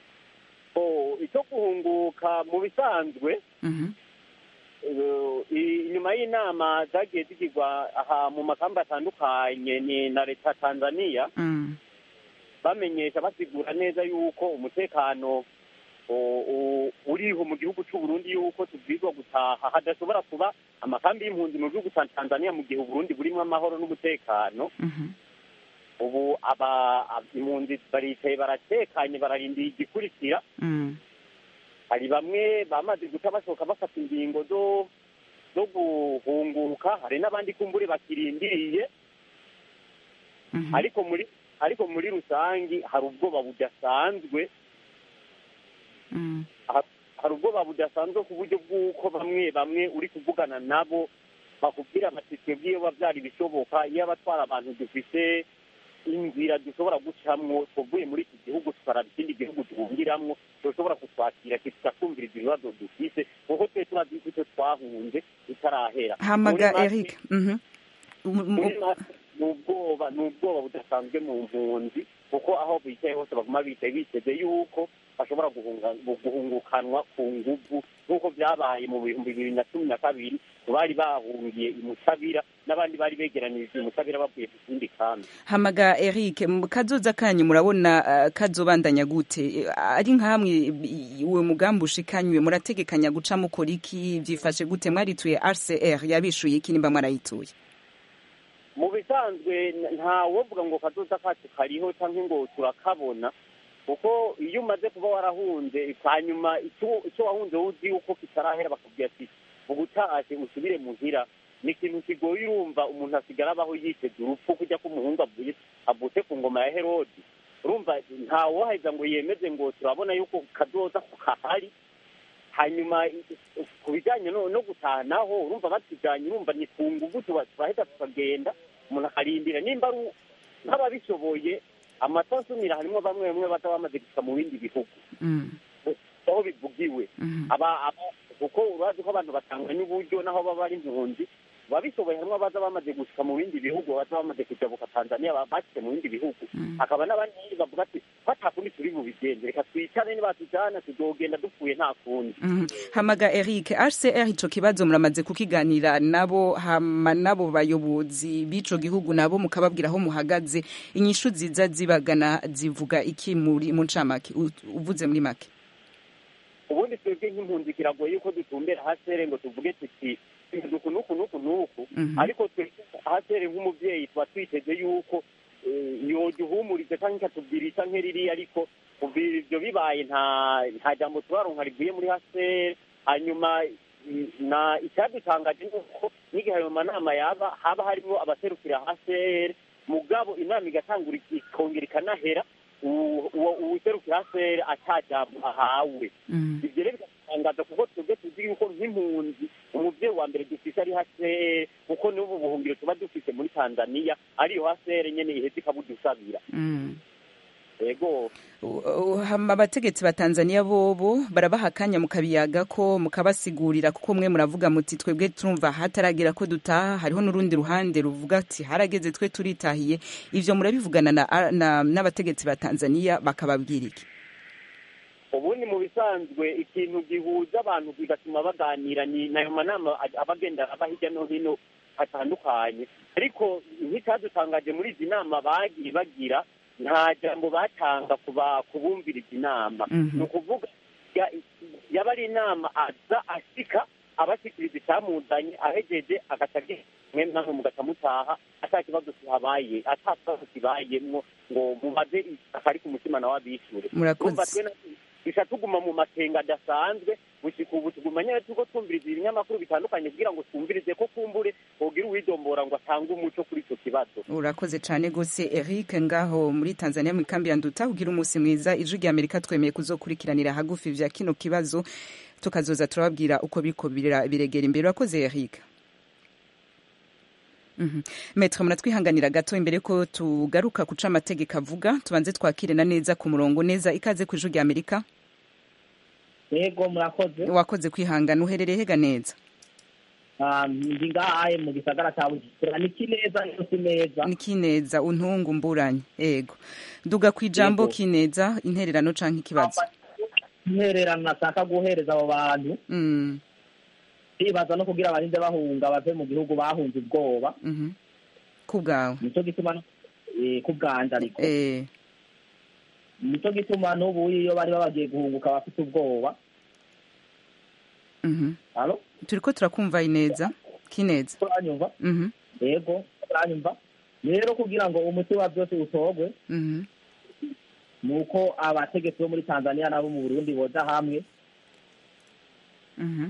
Oh, icyo guhunguka mu bisanzwe Mhm. eh, i- inyuma y'inama zagiye zigirwa aha mu makambi atandukanye ni na leta ya tanzania Mm. bamenyesha basigura neza yuko umutekano o- o- uriho mu gihugu cy'u Burundi yuko tubwirizwa gutaha hadashobora kuba amakambi y'impunzi mu gihugu cya Tanzania mu gihe Uburundi burimo amahoro n'umutekano Mhm. ubu aba ab- impunzi baricaye baratekanye bararindira igikurikira Mm. hari bamwe bamaze guca basohoka bafata ingingo zo zo guhunguka hari n'abandi kumbure bakirindiriye Mhm. ariko muri ariko muri rusangi hari ubwoba budasanzwe Mm. ha- hari ubwoba budasanzwe ku buryo bw'uko bamwe bamwe uri kuvugana nabo bakubwira bati twebwe iyo byari bishoboka iyo abatwara abantu dufite inzira dushobora gucamwo tuvuye muri iki gihugu tukaraba ikindi gihugu duhungiramwo dushobora kutwakira tukakumviriza ibibazo dufite kuko twe turazi ko icyo twahunze bitarahera hamaga Muri make- Eric Mhm. Mu- mu- muri make ni ubwoba ni ubwoba budasanzwe mu mpunzi kuko aho bicaye hose baguma bicaye biteze yuko bashobora guhunga- guhungukanwa ku nguvu nk'uko byabaye mu bihumbi bibiri na cumi na kabiri bari bahungiye imusabira n'abandi bari begeranirije imusabira bavuye ku kindi kambi hamaga eric mu kazoza kanyu murabona uh, kazobandanya gute Eh, ari nkamwe i- uwo mugambi ushikanywe murategekanya guca mukora iki vyifashe gute mwarituye rcr yabishuye iki nimba mwarayituye mu bisanzwe n- nta wovuga ngo kazoza kacu kariho cyangwa ngo turakabona kuko iyo umaze kuba warahunze hanyuma icyo icyo wahunze uzi yuko kitarahera bakubwira ati ubutaje usubire muhira ni ikintu kigoye urumva umuntu asigara abaho yiteze urupfu kujya k'umuhungu avuye avutse ku ngoma ya herodi urumva nta woheza ngo yemeze ngo turabona yuko kazoza ko kahari hanyuma i- i- ku bijyanye no no gutaha naho urumva batujyanye urumva ni ku nguvu tuba- turahita tukagenda umuntu akarindira nimba ari u- nk'ababishoboye amato asumira harimo bamwe bamwe bataba bamaze gushika mu bindi bihugu aho bivugiwe aba aba- kuko urazi ko abantu batanganya uburyo naho baba ari impunzi babishoboye harimo abaza bamaze gushika mu bindi bihugu baza bamaze kujabuka tanzania ba- bashyize mu bindi bihugu hakaba n'abandi bavuga ati batakundi turi bubigenze reka twicane nibatujyana tuzogenda dupfuye nta kundi Mhm. hamaga eric rcr ico kibazo muramaze kukiganira nabo hama nabo bayobozi b'ico gihugu nabo mukababwira aho muhagaze inyishu ziza zibagana zivuga iki muri mu ncamake u- uvuze muri make ubundi twebwe nk'impunzi kiragoye yuko dutumbera hasere ngo tuvuge tuti nuku nuku nuku nuku Mhm. ariko twebwe hasere nk'umubyeyi tuba twiteze yuko eh, yoduhumurize cyangwa ikatubwira isa nk'iriri ariko kuva ibyo bibaye nta nta jambo turaronka rivuye muri hasere hanyuma mm, na icyadutangaje ni uko n'igihe ayo manama yaba haba harimo abaserukira hasere mugabo inama igatangura ikongera ikanahera uwo- uwo- uwuserukira hasere atajambo ahawe ibyo rero biratangaza kuko twebwe tuzi yuko nk'impunzi umubyeyi wa mbere dufise ari hasere kuko n'ubu buhungiro tuba dufise muri tanzania ariyo hasere nyene iheza ikabudusabira Mm. yego U- u- hama abategetsi ba tanzania bobo barabaha akanya mukabiyaga ko mukabasigurira kuko mwe muravuga muti twebwe turumva hataragera ko dutaha hariho n'urundi ruhande ruvuga ati harageze twe turitahiye ivyo murabivugana na- na- n'abategetsi ba tanzania bakababwira iki ubundi mu bisanzwe ikintu gihuza abantu bigatuma baganira ni nayo manama a- aba agenda aba hirya no hino hatandukanye ariko nk'icyadutangaje muri izi nama bagiye bagira nta jambo batanga kuba kubumviriza inama Mhm. ni ukuvuga ya- yaba ari inama aza ashika abashikiriza icyamuzanye ahejeje agaca agenda mwe namwe mugaca mutaha ata kibazo kihabaye ata kibazo kibayemwo ngo mubaze akari ku mutima nawe abishure Murakoze. Urumva twe na- duca tuguma mu makenga adasanzwe gushika ubu tuguma nyene turiko twumviriza ibinyamakuru bitandukanye kugira ngo twumvirize ko kumbure wogira uwidombora ngo atange umuco kuri ico kibazo urakoze cyane gose eric ngaho muri tanzania mu ikambi ya nduta ugira umunsi mwiza ijwi rya amerika twemeye kuzokurikiranira hagufi vya kino kibazo tukazoza turababwira uko biriko bira- biregera imbere urakoze eric Mhm. Maître muratwihanganira gato imbere ko tugaruka kuca amategeko avuga tubanze twakire na neza ku murongo neza ikaze ku ijwi rya amerika yego murakoze wakoze kwihangana uherereye hega neza Ah, ndi ngahaye mu gisagara cya bujumbura ni kineza niyo si neza ni kineza untungu mburanye ego duga ku ijambo Yego. kineza intererano canke ikibazo intererano nashaka guhereza abo bantu Mm, bibaza no kugira abarinde bahunga bave mu gihugu bahunze ubwoba mhm. ku bwawe nico gituma no- eh, ku bwanje ariko Eh, nico gituma n'ubu iyo bari babagiye guhunguka bafite ubwoba mhm. halo turiko turakumva ineza kineza turanyumva Mhm, yego turanyumva rero kugira ngo umuti wa byose utogwe mhm. ni uko abategetsi bo muri tanzania n'abo mu burundi boja hamwe Mhm.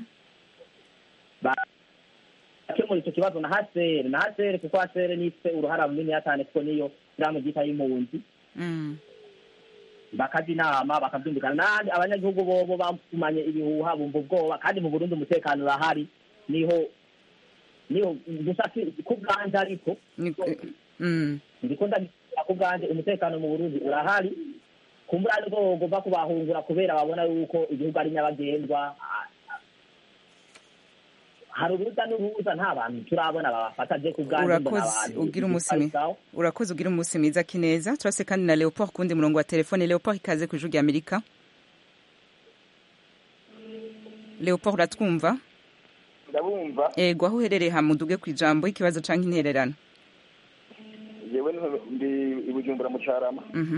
bakemura icyo kibazo na hasere na hasere kuko hasere nifite uruhara runini cyane kuko niyo shyirahamwe ryita y'impunzi Mm. bakajya inama bakabyumvikana n'ahandi abanyagihugu bobo bakumanye ibihuha bumva ubwoba kandi mu burundi umutekano urahari niho niho gusa si- ku bwanje ariko Ni- Mm. ndiko ndabisubira ku bwanje umutekano mu burundi urahari kumbura nibwo bagomba kubahungura kubera babona yuko igihugu ari nyabagendwa Ah, hari uruza n'uruza nta bantu turabona babafata je ku bwanje mbona urakoze abantu ugira umunsi mwiza sawa. urakoze ugira umunsi mwiza kineza turase kandi na leopold kundi murongo wa telefone leopold ikaze ku ijwi rya amerika leopold uratwumva ndabumva ego aho uherereye hamuduge ku ijambo ikibazo canke intererano yewe ndi i bujumbura mu carama Mhm.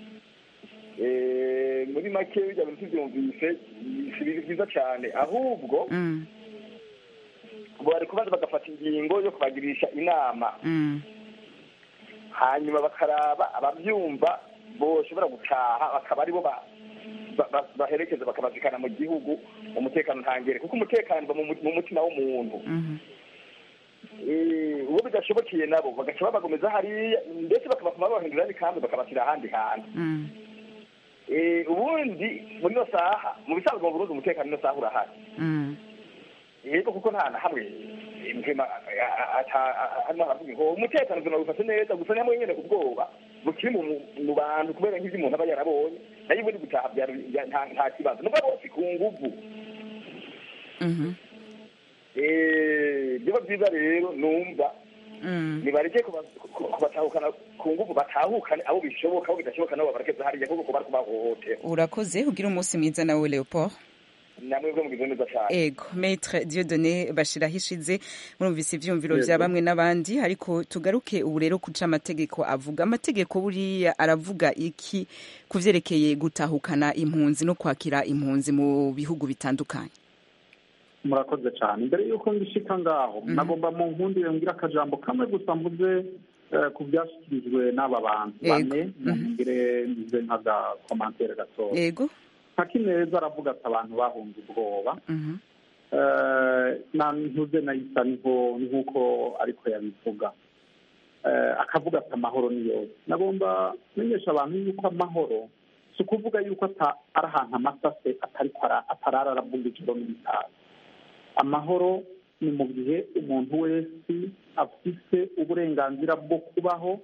Eh, muri make bijya bintu tubyumvise si ibintu byiza cyane ahubwo Mm. bari kubaza bagafata ingingo yo kubagirisha inama Mm. hanyuma bakaraba ababyumva boshobora gutaha bakaba aribo ba- ba- ba- baherekeza bakabazikana mu gihugu umutekano ntangere kuko umutekano uba mu mu- mu mutima w'umuntu Mhm. Eh, uwo bidashobokeye nabo bagaca babagomeza hariya ndetse bakabafuma babahindurira n'ikambi bakabashyira ahandi hantu Mm. Eh, ubundi muri ino saha mu bisanzwe mu burundi umutekano ino saha urahari Mm. yego kuko nta na hamwe eh, mpema a- a- ata- a- harimo haravuga ngo umutekano ubuzima bufashe neza gusa nyamwe nyene ubwoba bukiri mu mu bantu kubera nk'ivyo umuntu aba yarabonye nayo ubundi gutaha byari- bya- nta nta kibazo nubwo bose ku nguvu Mhm. Eh, biba byiza rero numva Mm. nibareke kuba- ku- kubatahukana ku nguvu batahukane abo bishoboka abo bidashoboka nabo babarekeze hariya kuko kuba ari kubahohotera urakoze ugira umunsi mwiza nawe leopold namwe bwo mugize neza cyane ego maître dieudonné bashiraho ishize murumvise ivyumviro Yego. vya bamwe n'abandi ariko tugaruke ubu rero kuca amategeko avuga amategeko buriya aravuga iki ku vyerekeye gutahukana impunzi no kwakira impunzi mu bihugu bitandukanye murakoze cyane mbere y'uko ngishika ngaho nagomba mu nkundire ngira akajambo kamwe gusa mvuze eh, ku byashyikirijwe n'aba bantu Yego. bane ngire mvuze nk'agakomantere gatoya ego neza aravuga ati abantu bahunze ubwoba Mhm. Eh, na ntuze nayisa niho nk'uko ariko yabivuga Eh, akavuga ati amahoro ni yose nagomba kumenyesha abantu yuko amahoro si ukuvuga yuko ata- ari ahantu amasase atariko ara- atarara aravuga ijoro n'ibitazi amahoro ni mu gihe umuntu wese afise uburenganzira bwo kubaho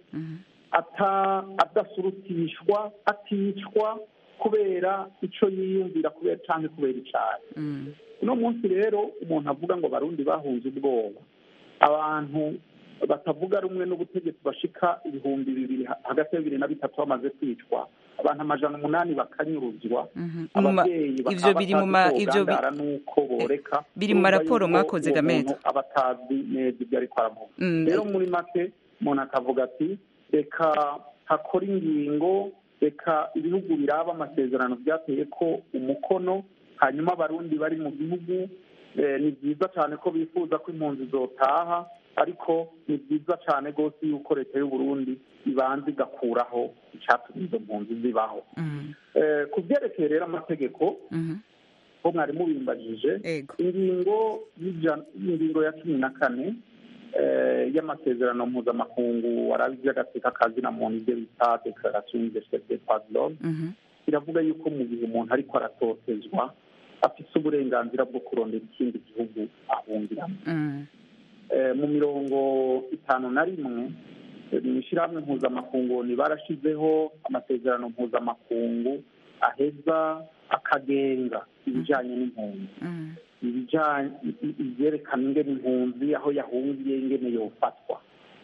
ata adasurutishwa aticwa kubera ico yiyumvira kubera canke kubera icayi Mm. uno munsi rero umuntu avuga ngo barundi bahunze ubwoba abantu batavuga rumwe n'ubutegetsi bashika ibihumbi bibiri ha- hagati ya bibiri na bitatu bamaze kwicwa abantu amajana umunani bakanyuruzwa Mhm. Mu ma- ababyeyi ivyo bakaba biri mu batazi ma- ko ivyo bi- bogandara n'uko boreka biri mu urumva maraporo yuko mwakoze, uwo Gamete. muntu aba atazi neza ibyo ariko aravuga Mm. rero muri make umuntu akavuga ati reka hakora ingingo reka ibihugu biraba amasezerano byateye ko umukono hanyuma abarundi bari mu gihugu eh, ni byiza cyane ko bifuza ko impunzi zotaha ariko ni byiza cyane rwose yuko leta y'u Burundi ibanza igakuraho icyatumye izo mpunzi zibaho Mm. Eh, ku byerekeye rero amategeko Mhm. ko mwari mubimbajije ingingo y'ijana- ingingo ya cumi na kane eh, y'amasezerano mpuzamakungu arabi iby'agateka kazina muntu ibyo bita declaration universelle des droits de l'homme Mhm. iravuga yuko mu gihe umuntu ariko aratotezwa afite uburenganzira bwo kurondera ikindi gihugu ahungiramo Mm. Eh, mu mirongo itanu na rimwe eh, mu ishyirahamwe mpuzamakungu ni barashizeho amasezerano mpuzamakungu aheza akagenga ibijyanye n'impunzi Mm. ibijyanye ibyerekana ingene impunzi aho yahungiye ingene yofatwa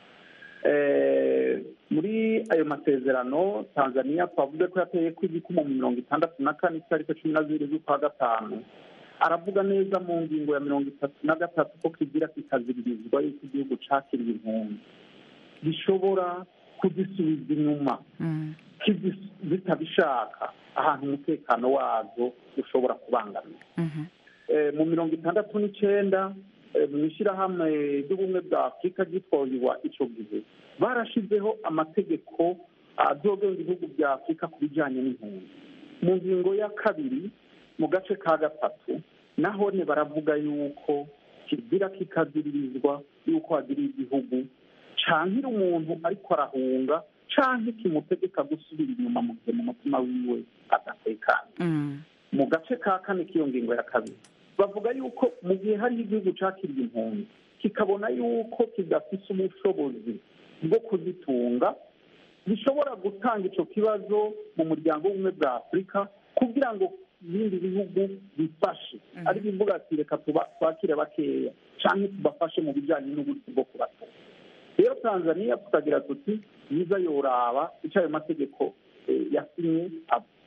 Eh, muri ayo masezerano tanzania twavuze ko yateye ko igikumu mu mirongo itandatu na kane itariki cumi na zibiri z'ukwa gatanu aravuga neza mu ngingo ya mirongo itatu na gatatu ko kigira kikaziririzwa yuko igihugu cakiriye impunzi gishobora kuzisubiza inyuma Mm. kizi- zitabishaka ahantu umutekano wazo ushobora kubangamira Mhm. Eh, mu mirongo itandatu n'icenda eh, mu ishyirahamwe ry'ubumwe bwa afurika ryitwarirwa ico gihe barashizeho amategeko azogenga ibihugu bya afurika ku bijanye n'impunzi mu ngingo ya kabiri mu gace ka gatatu nahone baravuga yuko kigira kikaziririzwa yuko hagiriye igihugu cankira umuntu ariko arahunga canke kimutegeka gusubira inyuma mu gihe mu mutima wiwe adatekanye Mm. mu gace ka kane k'iyo ngingo ya kabiri bavuga yuko mu gihe hariho igihugu cakiriye impunzi kikabona yuko kidafise ubushobozi bwo kuzitunga gishobora gutanga ico kibazo mu muryango w'ubumwe bwa afurika kugira ngo ibindi bihugu bifashe ari bivuga ati reka tuba- twakire bakeya canke tubafashe mu bijanye n'uburyo bwo kubatunga rero tanzania tukagira tuti yiza yoraba ico ayo mategeko eh, yasinye ab-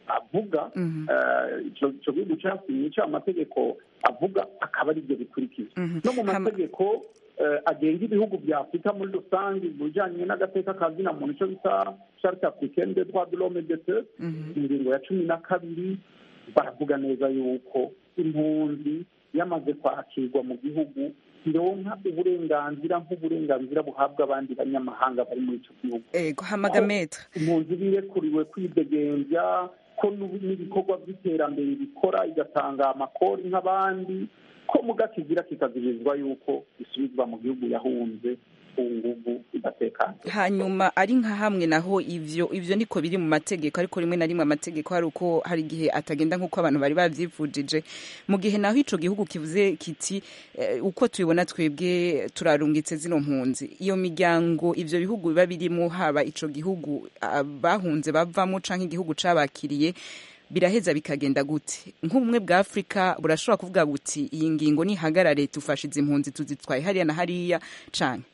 avuga eh, ico ico gihugu casinye ico amategeko avuga akaba ari byo bikurikiza no mu mategeko eh, agenga ibihugu bya afurika muri rusange mu bijanye n'agateka ka zina muntu ico bita charte africaine des droits de l'homme et des peuples ingingo ya cumi na kabiri baravuga neza yuko impunzi yamaze kwakirwa mu gihugu ironka uburenganzira nk'uburenganzira buhabwa abandi banyamahanga bari muri ico gihugu ego hamaga metre impunzi birekuriwe kwidegembya ko n'ubu- n'ibikorwa by'iterambere bikora igatanga amakori nk'abandi ko muga kigira kikazirizwa yuko isubizwa mu gihugu yahunze ku nguvu idatekanye hanyuma ari nka hamwe naho ivyo ivyo niko biri mu mategeko ariko rimwe na rimwe amategeko hari uko hari igihe atagenda nk'uko abantu bari bavyifujije mu gihe naho ico gihugu kivuze kiti eh, uko tubibona twebwe turarungitse zino mpunzi iyo miryango ivyo bihugu biba birimo haba ico gihugu ah, bahunze bavamo canke igihugu cabakiriye biraheza bikagenda gute nk'ubumwe bwa afurika burashobora kuvuga buti iyi ngingo nihagarare tufashe izi mpunzi tuzitwaye hariya na hariya canke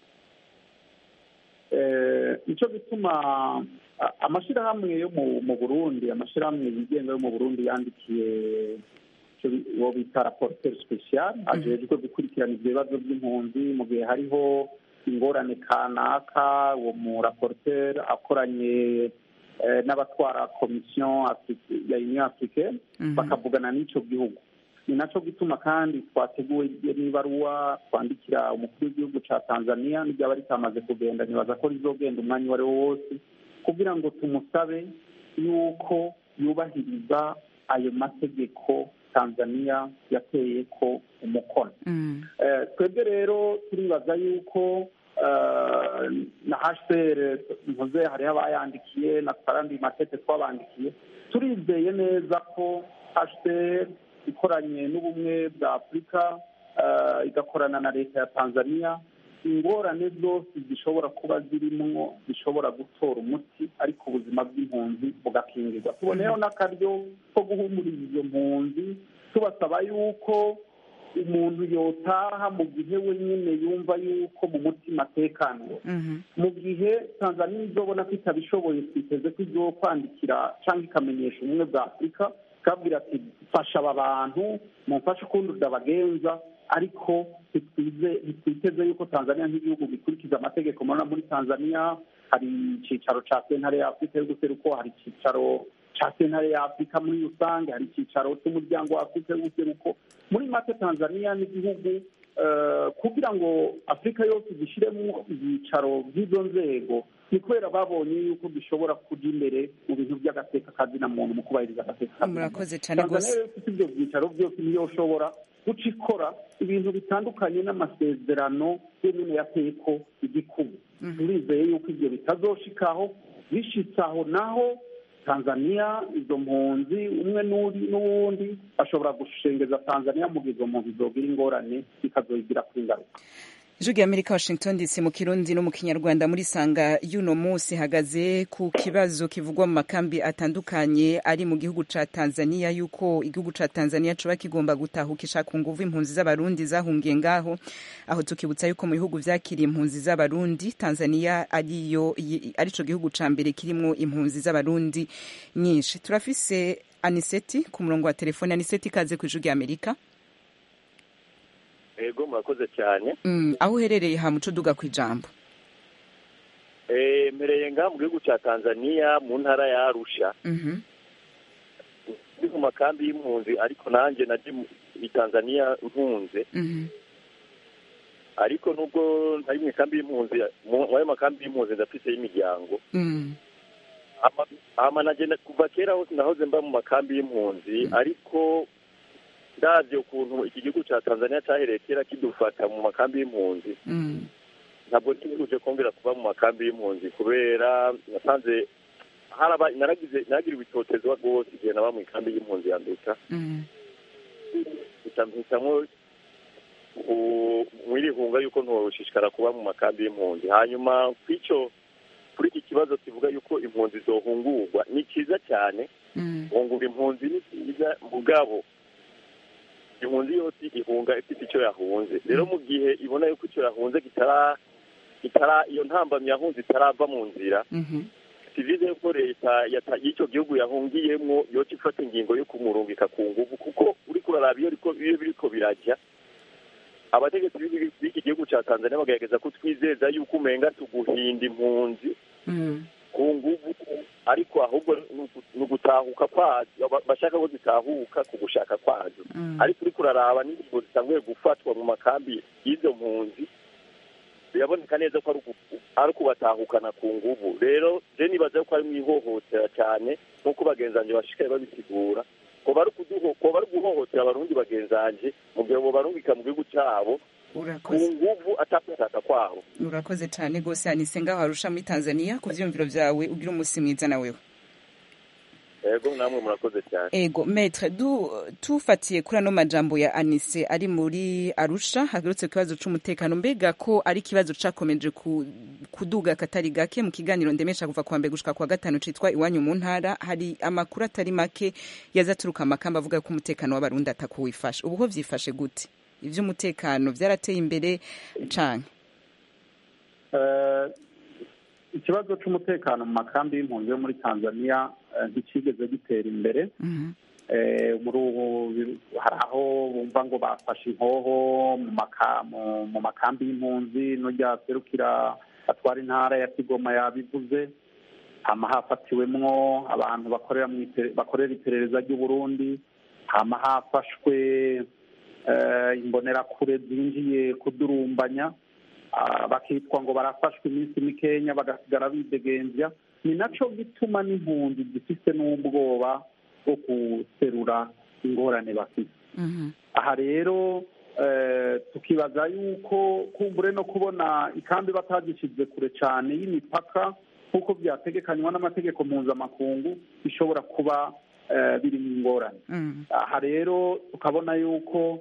Eh, nico gituma a- amashirahamwe yo mu mu burundi amashirahamwe yigenga yo mu burundi yandikiye ico bi- uwo bita rapporteur special ajejwe gukurikirana ivyo bibazo by'impunzi mu gihe hariho ingorane kanaka uwo mu rapporteur akoranye eh, n'abatwara komisiyo Afri- ya union africaine bakavugana n'ico gihugu ni naco gituma kandi twateguwe n'ibaruwa twandikira umukuru w'igihugu ca tanzania n'iryaba ritamaze kugenda nibaza ko rizogenda umwanya uwo ari wo wose kugira ngo tumusabe yuko yubahiriza ayo mategeko tanzania yateye ko umukono Eh, twebwe rero turibaza yuko eh, na hcr mpuze hariho abayandikiye na twarandi matete twabandikiye turizeye neza ko hcr ikoranye n'ubumwe bwa afurika eh, igakorana na leta ya tanzania ingorane zose zishobora kuba zirimwo zishobora gutora umuti ariko ubuzima bw'impunzi bugakingirwa tuboneyeho n'akaryo ko guhumuriza izo mpunzi tubasaba yuko umuntu yotaha mu gihe we nyine yumva yuko mu mutima atekaniwe mu gihe tanzania izobona ko itabishoboye twiteze ko izo kwandikira cyangwa ikamenyesha ubumwe bwa afurika ikabwira ati fasha aba bantu mumfashe ukundi ndabagenza ariko ntitwize- ntitwiteze yuko tanzania nk'igihugu gikurikiza amategeko murabona muri tanzania hari icyicaro cya sentare ya afurika yo guseruko hari icyicaro cya sentare ya afurika muri rusange hari icyicaro cy'umuryango wa afurika y'ubuseruko muri make tanzania n'igihugu eh, kugira ngo afurika yose gishyiremo ibyicaro by'izo nzego ni kubera babonye yuko gishobora kujya imbere mu bintu by'agateka kazina muntu mu kubahiriza agateka kazina muntu murakoze cyane tanzania rwose rero ifite ibyo byicaro byose niyo ushobora guca ikora ibintu bitandukanye n'amasezerano yo nyine yateye ko igikubu turizeye yuko ibyo bitazoshikaho bishitse aho naho tanzania izo mpunzi umwe n'uri- n'uwundi bashobora gushengeza tanzania mu gihe izo mpunzi zogira ingorane bikazoyigira kuri ngaruka ijwi rya amerika washington dc mu kirundi no mu kinyarwanda muri sanga y'uno munsi ihagaze ku kibazo kivugwa mu makambi atandukanye ari mu gihugu ca tanzania yuko igihugu ca tanzania coba kigomba gutahukisha ku nguvu impunzi z'abarundi zahungiye ngaho aho tukibutsa yuko mu bihugu vyakiriye impunzi z'abarundi tanzania ariyo yi- arico gihugu ca mbere kirimwo impunzi z'abarundi nyinshi turafise aniseti ku murongo wa telefone aniseti ikaze ku ijwi rya amerika ego murakoze cyane mm, aho uherereye ha muco duga ku ijambo Eh, mpereye ngaha mu gihugu cya tanzania mu ntara ya arusha Mhm. ndi mu makambi y'impunzi ariko nanjye naje mu- i tanzania mpunze Mhm. ariko nubwo ntari mu ikambi y'impunzi mu mu ayo makambi y'impunzi ndafise y'imiryango Mm. Ama- ama naje na- kuva kera hose nahoze mba mu makambi y'impunzi ariko ndavye ukuntu iki gihugu cya tanzania cyahereye kera kidufata mu makambi y'impunzi Mm. ntabwo ntiguje kongera kuba mu makambi y'impunzi kubera nasanze haraba naragize naragiriwe itotezwa rwose igihe naba mu ikambi y'impunzi ya mbeka Mm. mpitamo mwirihunga yuko ntoshishikara kuba mu makambi y'impunzi hanyuma kw'icyo kuri iki kibazo kivuga yuko impunzi zohungurwa ni cyiza cyane Mm. guhungura impunzi ni cyiza mugabo impunzi yose ihunga ifite icyo yahunze rero mu gihe ibona yuko icyo yahunze kitara kitara iyo ntambamyi yahunze itarava mu nzira Mhm. sivize yuko leta yata- y'icyo gihugu yahungiyemwo yoca ifata ingingo yo kumurungika ku nguvu kuko uriko uraraba iyo riko- iyo biriko birajya abategetsi b'ibi- b'iki gihugu ca tanzania bagerageza kutwizeza yuko umenga tuguhinda impunzi ku nguvu ariko ahubwo ni ugu- ni ugutahuka kwazo ba- bashaka ko zitahuka ku gushaka kwazo ariko uriko uraraba n'ingingo zitanguye gufatwa mu makambi y'izo mpunzi biraboneka neza ko ari ugu- ari ukubatahukana ku nguvu rero je nibaza ko ari mu ihohotera cyane nk'uko bagenzanje bashikaye babisigura ko bari kuduho ko bari guhohotera abarundi bagenzanje mu gihe bo barungika mu gihugu cyabo ku urakoze nguvu atakwishaka kwabo urakoze cyane rwose anise ngaho arusha muri tanzania ku vyiyumviro vyawe ugira umunsi mwiza na wewe yego namwe murakoze cyane ego metre du tufatiye kuri ano majambo ya anise ari muri arusha hagarutse ku kibazo c'umutekano mbega ko ari ikibazo cakomeje ku, kuduga katari gake mu kiganiro ndemesha kuva kuwa mbere gushika kuwa gatanu citwa iwanyu mu ntara hari amakuru atari make yaza aturuka amakamba avuga ko umutekano w'abarundi atakuwifashe ubu ho vyifashe gute ivy'umutekano vyarateye imbere canke Eh, ikibazo cy'umutekano mu makambi y'impunzi yo muri tanzania eh, ntikigeze gitera imbere Eh, muri ubu bi- hari aho bumva ngo bafashe inkoho mu maka- mu- mu makambi y'impunzi n'urya serukira atwara intara ya kigoma yabivuze hama hafatiwemwo abantu bakorera mu ipere- bakorera iperereza ry'uburundi hama hafashwe eh, imbonerakure zinjiye kudurumbanya Ah, bakitwa ngo barafashwe iminsi mikenya bagasigara bidegembya ni naco gituma n'impunzi zifise n'ubwoba bwo guserura ingorane bafite aha rero eh, tukibaza yuko kumbure no kubona ikambi batagishize kure cyane y'imipaka nk'uko byategekanywa n'amategeko mpuzamakungu bishobora kuba eh, biri mu ingorane aha rero tukabona yuko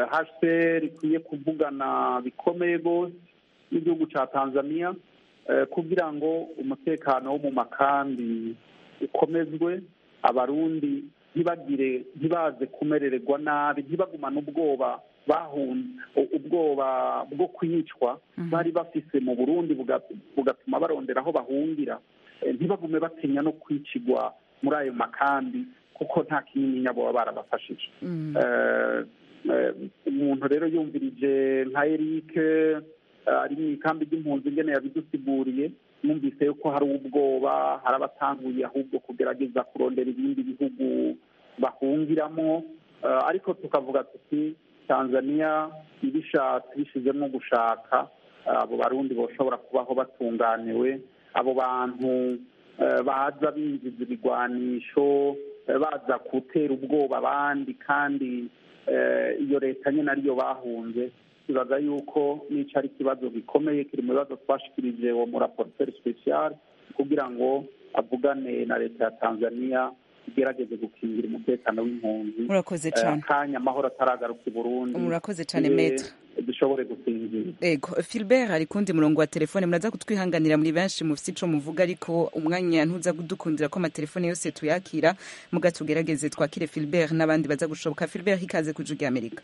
hcr ikwiye kuvugana bikomeye rwose n'igihugu cya tanzania eh, kugira ngo umutekano wo mu makambi ukomezwe abarundi ntibagire ntibaze kumerererwa nabi ntibagumane ubwoba bahunze ubwoba bwo kwicwa bari bafise mu burundi buga- bugatuma barondera aho bahungira Eh, ntibagume batinya no kwicigwa muri ayo makambi kuko nta kinyinya baba barabafashije Eh, eh, umuntu rero yumvirije nka eric eh, ari mu ikambi ry'impunzi ingene yabidusiguriye numvise yuko hari ubwoba hari abatanguye ahubwo kugerageza kurondera ibindi bihugu bahungiramo Eh, ariko tukavuga tuti tanzania ibishatse bishizemo gushaka eh, abo barundi boshobora kubaho batunganiwe abo bantu eh, baza binjiza ibigwanisho eh, baza gutera ubwoba abandi kandi eh, iyo leta nyine ariyo bahunze kibaza yuko nico ari ikibazo gikomeye kiri mu bibazo twashikirije uwo muraporteri special kugira ngo avugane na leta ya tanzania igerageze gukingira umutekano w'impunzi Murakoze Eh, cane. akanya amahoro ataragaruka i burundi Murakoze cane, eh, Maître. dushobore gusinzira ego filbert ari kundi murongo wa telefone muraza kutwihanganira muri benshi mufite ico muvuga ariko umwanya ntuza kudukundira ko amatelefone yose tuyakira muga tugerageze twakire filbert n'abandi baza gushoboka filbert ikaze ku ijwi ry'amerika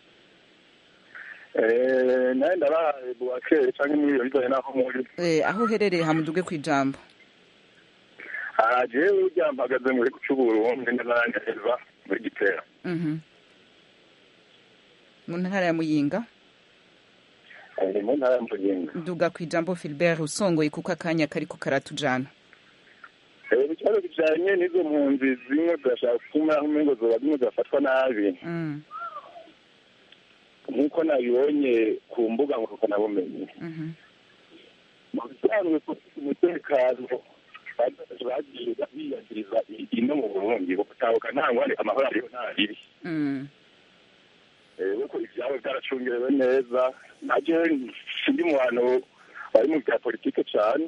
nawe ndabahaye buwakere cyangwa muri iyo bijyanye n'aho muri Eh, aho uherereye hamuduge ku ijambo aha jewe urya mpagaze muri cy'uburundi n'abaranyaheza muri gitera Mhm. mu ntara ya muyinga ni mu ntara ya muyinga nduga ku ijambo filbert usongoye kuko akanya kariko karatujana Eh, ikibazo kijanye n'izo mpunzi zimwe zirashaka gutuma aho umengo zoba zimwe zirafatwa nabi Mm, nk'uko nabibonye ku mbuga ngurukanabumenyi mhm. mu bisanzwe kufite umutekano baje bagiye biyagiriza ino mu burundi gutahuka nta ngwani amahoro ariho nta ribi Mm. kuko ivyabo byaracungerewe neza naje sindi mu bantu bari mu bya politike cane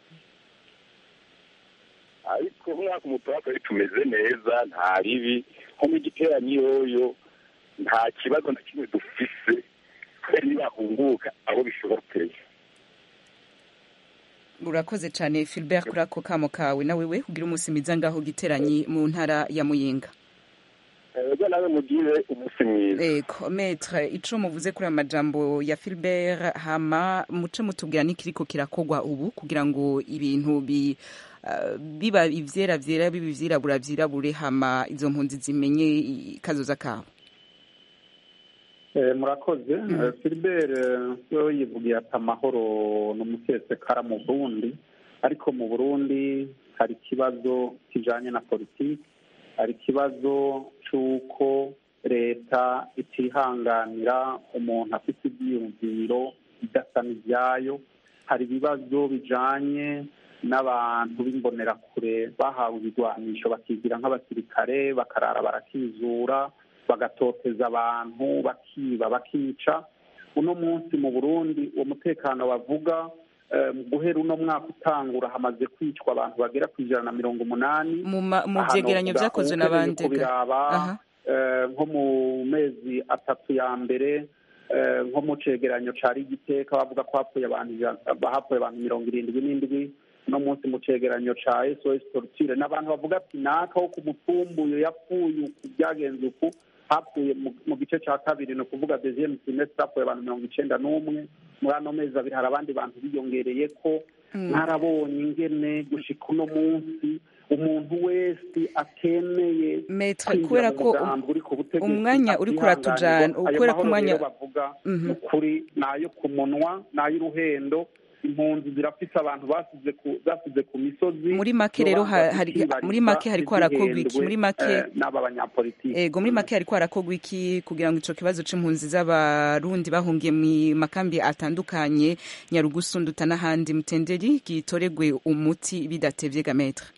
ariko umwaka umutoya twari tumeze neza nta ribi nko mu giteranyi yoyo nta kibazo na kimwe dufise kubera nibahunguka abo bishobokeye urakoze cyane filbert kuri ako kamo kawe nawe we kugira umunsi mwiza ngaho giteranyi mu ntara ya muyinga ego nawe mugire umunsi mwiza ego metre ico muvuze kuri aya majambo ya Philbert hama muce mutubwira n'ikiriko kirakogwa ubu kugira ngo ibintu bi uh, biba ivyera vyera biba ivyirabura vyirabure hama izo mpunzi zimenye i- kazoza kabo Eh, murakoze Eh, Philbert eh, we yivugiye ati amahoro n'umusesekara mu Burundi ariko mu Burundi hari ikibazo kijanye na politiki hari ikibazo c'uko leta itihanganira umuntu afite ivyiyumviro bidasa n'ivyayo hari ibibazo bijanye n'abantu b'imbonerakure bahawe ibigwanisho bakigira nk'abasirikare bakarara barakizura bagatoteza abantu bakiba bakica uno munsi mu burundi uwo mutekano bavuga eh, mu guhera uno mwaka utangura hamaze kwicwa abantu bagera ku ijana na mirongo umunani mu ma- mu Ahantu vyegeranyo uvuga vyakozwe ukeneye n'abandi ga. kubiraba Aha. eh, nko mu mezi atatu ya mbere eh, nko mu cegeranyo ca rigiteka bavuga ko hapfuye abantu ijana- hapfuye abantu mirongo irindwi n'indwi no munsi mu cegeranyo ca sos torture n'abantu bavuga ati naka wo ku mutumbuyo yapfuye uku byagenze uku hapfuye mu- mu gice ca kabiri ni ukuvuga deuxième trimestre hapfuye abantu mirongo icenda n'umwe muri ano mezi abiri hari abandi bantu biyongereye ko Mm. mwarabonye ingene gushika uno munsi umuntu wese atemeye Maître, kwinjira kubera mu ko mugambi uri ku butegetsi umwanya uriko uratujana atihanganirwa. Ayo kubera ko mahoro umwanya rero bavuga Mhm. ni ukuri ni ayo ku munwa ni ay'uruhendo impunzi zirafise abantu basize ku basize ku misozi Muri make rero ha- hari- Zobanga muri make hariko harakorwa iki? zihendwe, Muri make- eh, n'aba banyapolitiki ego muri make hariko harakorwa iki kugira ngo ico kibazo c'impunzi z'abarundi bahungiye mu makambi atandukanye nyarugusu nduta n'ahandi mutenderi gitoregwe umuti bidatevye ga maître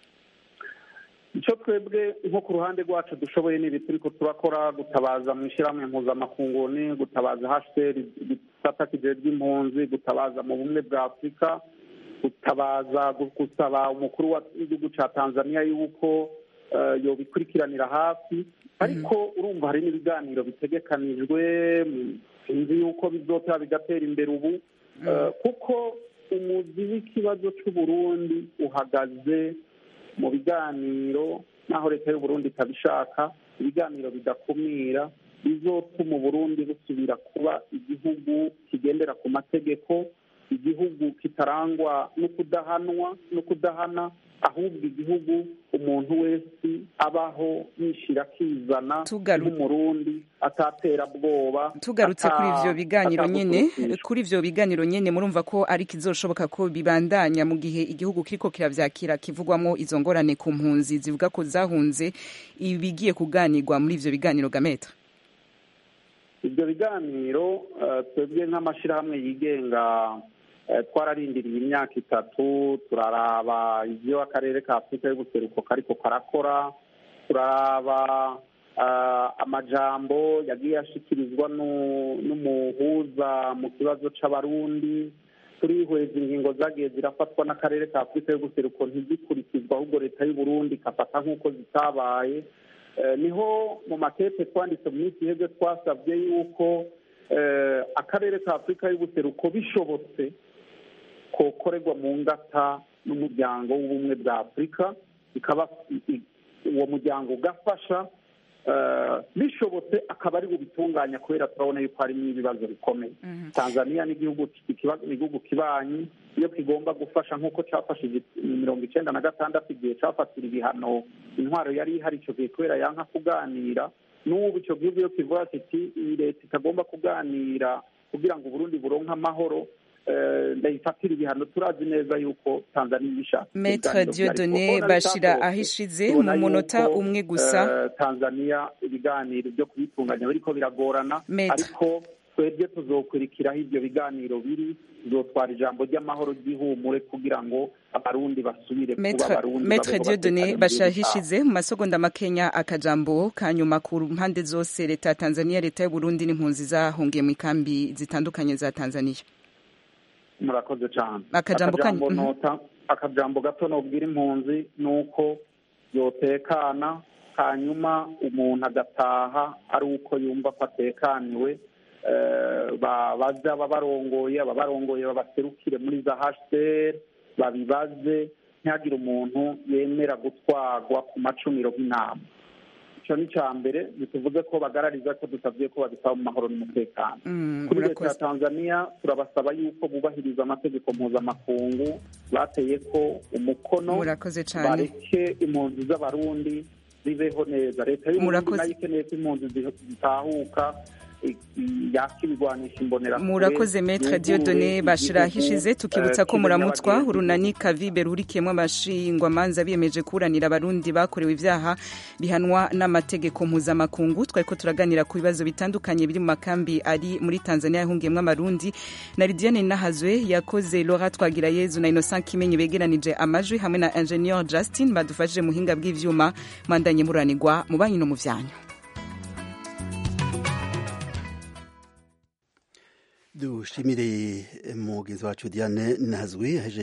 icyo twebwe nko ku ruhande rwacu dushoboye ni ibi turiko turakora gutabaza mu ishyirahamwe mpuzamakunguni gutabaza hcr igisata kijejwe impunzi gutabaza mu bumwe bwa afurika gutabaza gu- gusaba umukuru wa- w'igihugu ca tanzania yuko eh, yobikurikiranira hafi ariko urumva hari n'ibiganiro bitegekanijwe mm, sinzi yuko bizotera bigatera imbere ubu Eh, kuko umuzi w'ikibazo c'uburundi uhagaze mu biganiro naho leta y'uburundi itabishaka ibiganiro bidakumira bizotuma uburundi busubira kuba igihugu kigendera ku mategeko igihugu kitarangwa no kudahanwa no kudahana ahubwo igihugu umuntu wese abaho yishira akizana Tugaru- nk'umurundi atatera bwoba tugarutse ata- kuri ivyo biganiro nyene ataguturukishwa. kuri ivyo biganiro nyene murumva ko ari kizoshoboka ko bibandanya mu gihe igihugu kiriko kiravyakira kivugwamwo izo ngorane ku mpunzi zivuga ko zahunze ibigiye kuganirwa muri ivyo biganiro ga maître ibyo biganiro eh, twebwe nk'amashyirahamwe yigenga eh, twararindiriye imyaka itatu turaraba ibyo akarere ka afurika y'ubuseruko kariko karakora turaraba eh, amajambo yagiye ashikirizwa nu- n'umuhuza mu kibazo c'abarundi turihweza ingingo zagiye zirafatwa n'akarere ka afurika y'ubuseruko ntizikurikizwa ahubwo leta y'uburundi ikafata nk'uko zitabaye Eh, niho mu makete twanditse mu minsi iheze twasabye yuko eh, akarere ka afurika y'ubuseruko bishobotse kokorerwa mu ngata n'umuryango w'ubumwe bwa afurika ikaba i- i- uwo muryango ugafasha eh, bishobotse akaba ari bubitunganya kubera turabona yuko harimo ibibazo bikomeye tanzania ni igihugu ikiba- ni igihugu kibanyi iyo kigomba gufasha nk'uko cyafashije mirongo icenda na gatandatu igihe cafatira ibihano intwaro yari ihari ico gihe kubera yanka kuganira n'ubu ico gihugu iyo kivuga kiti iyi leta itagomba kuganira kugira ngo uburundi buronke amahoro eh, ndayifatira ibihano turazi neza yuko tanzania ibishaka Maître Dieudonné Bashira ahishize mu munota umwe gusa tanzania ibiganiro byo kubitunganya biriko biragorana Maître. ariko twebwe tuzokurikiraho ibyo biganiro biri tuzotwara ijambo ry'amahoro ry'ihumure kugira ngo abarundi basubire kuba Maître abarundi Maître babeho Dieudonné batekanye mu gihugu bashahishize mu masegonda makenya akajambo kanyuma ku mpande zose leta ya Tanzania leta y'u Burundi n'impunzi zahungiye mu ikambi zitandukanye za Tanzania murakoze cyane Akajambo kanyu- Akajambo mhm. nota akajambo gato nobwira impunzi ni uko yotekana hanyuma umuntu agataha ari uko yumva ko atekaniwe eh, ba- baze ababarongoye ababarongoye babaserukire muri za hcr babibaze ntihagire umuntu yemera gutwarwa ku macumiro nk'inama icyo ni icya mbere ntituvuze ko bagarariza ko dusabye ko babisaba mu mahoro n'umutekano Mm, kuri leta ya murakoze tanzania turabasaba yuko bubahiriza amategeko mpuzamakungu bateye ko umukono murakoze cyane bareke impunzi z'abarundi zibeho neza leta y'uburundi Murakoze. nayo ikeneye ko impunzi zi- zitahuka i- i- yaka ibigwanisha imbonerakure murakoze metre yugurure diodone bashira igihugu, hishize tukibutsa eh, ko kibe muramutswa nyabagendwa. urunani kavibe rurikiyemo abashingwamanza biyemeje kuburanira abarundi bakorewe ibyaha bihanwa n'amategeko mpuzamakungu twari ko turaganira ku bibazo bitandukanye biri mu makambi ari muri tanzania yahungiyemo amarundi na lidiane nahazwe yakoze lora twagirayezu na innocent kimenyi begeranije amajwi hamwe na ingenieur justin badufashije muhinga bw'ivyuma mwandanye muranirwa mu banyu no mu vyanyu dushimire mugenzi wacu diane nazwi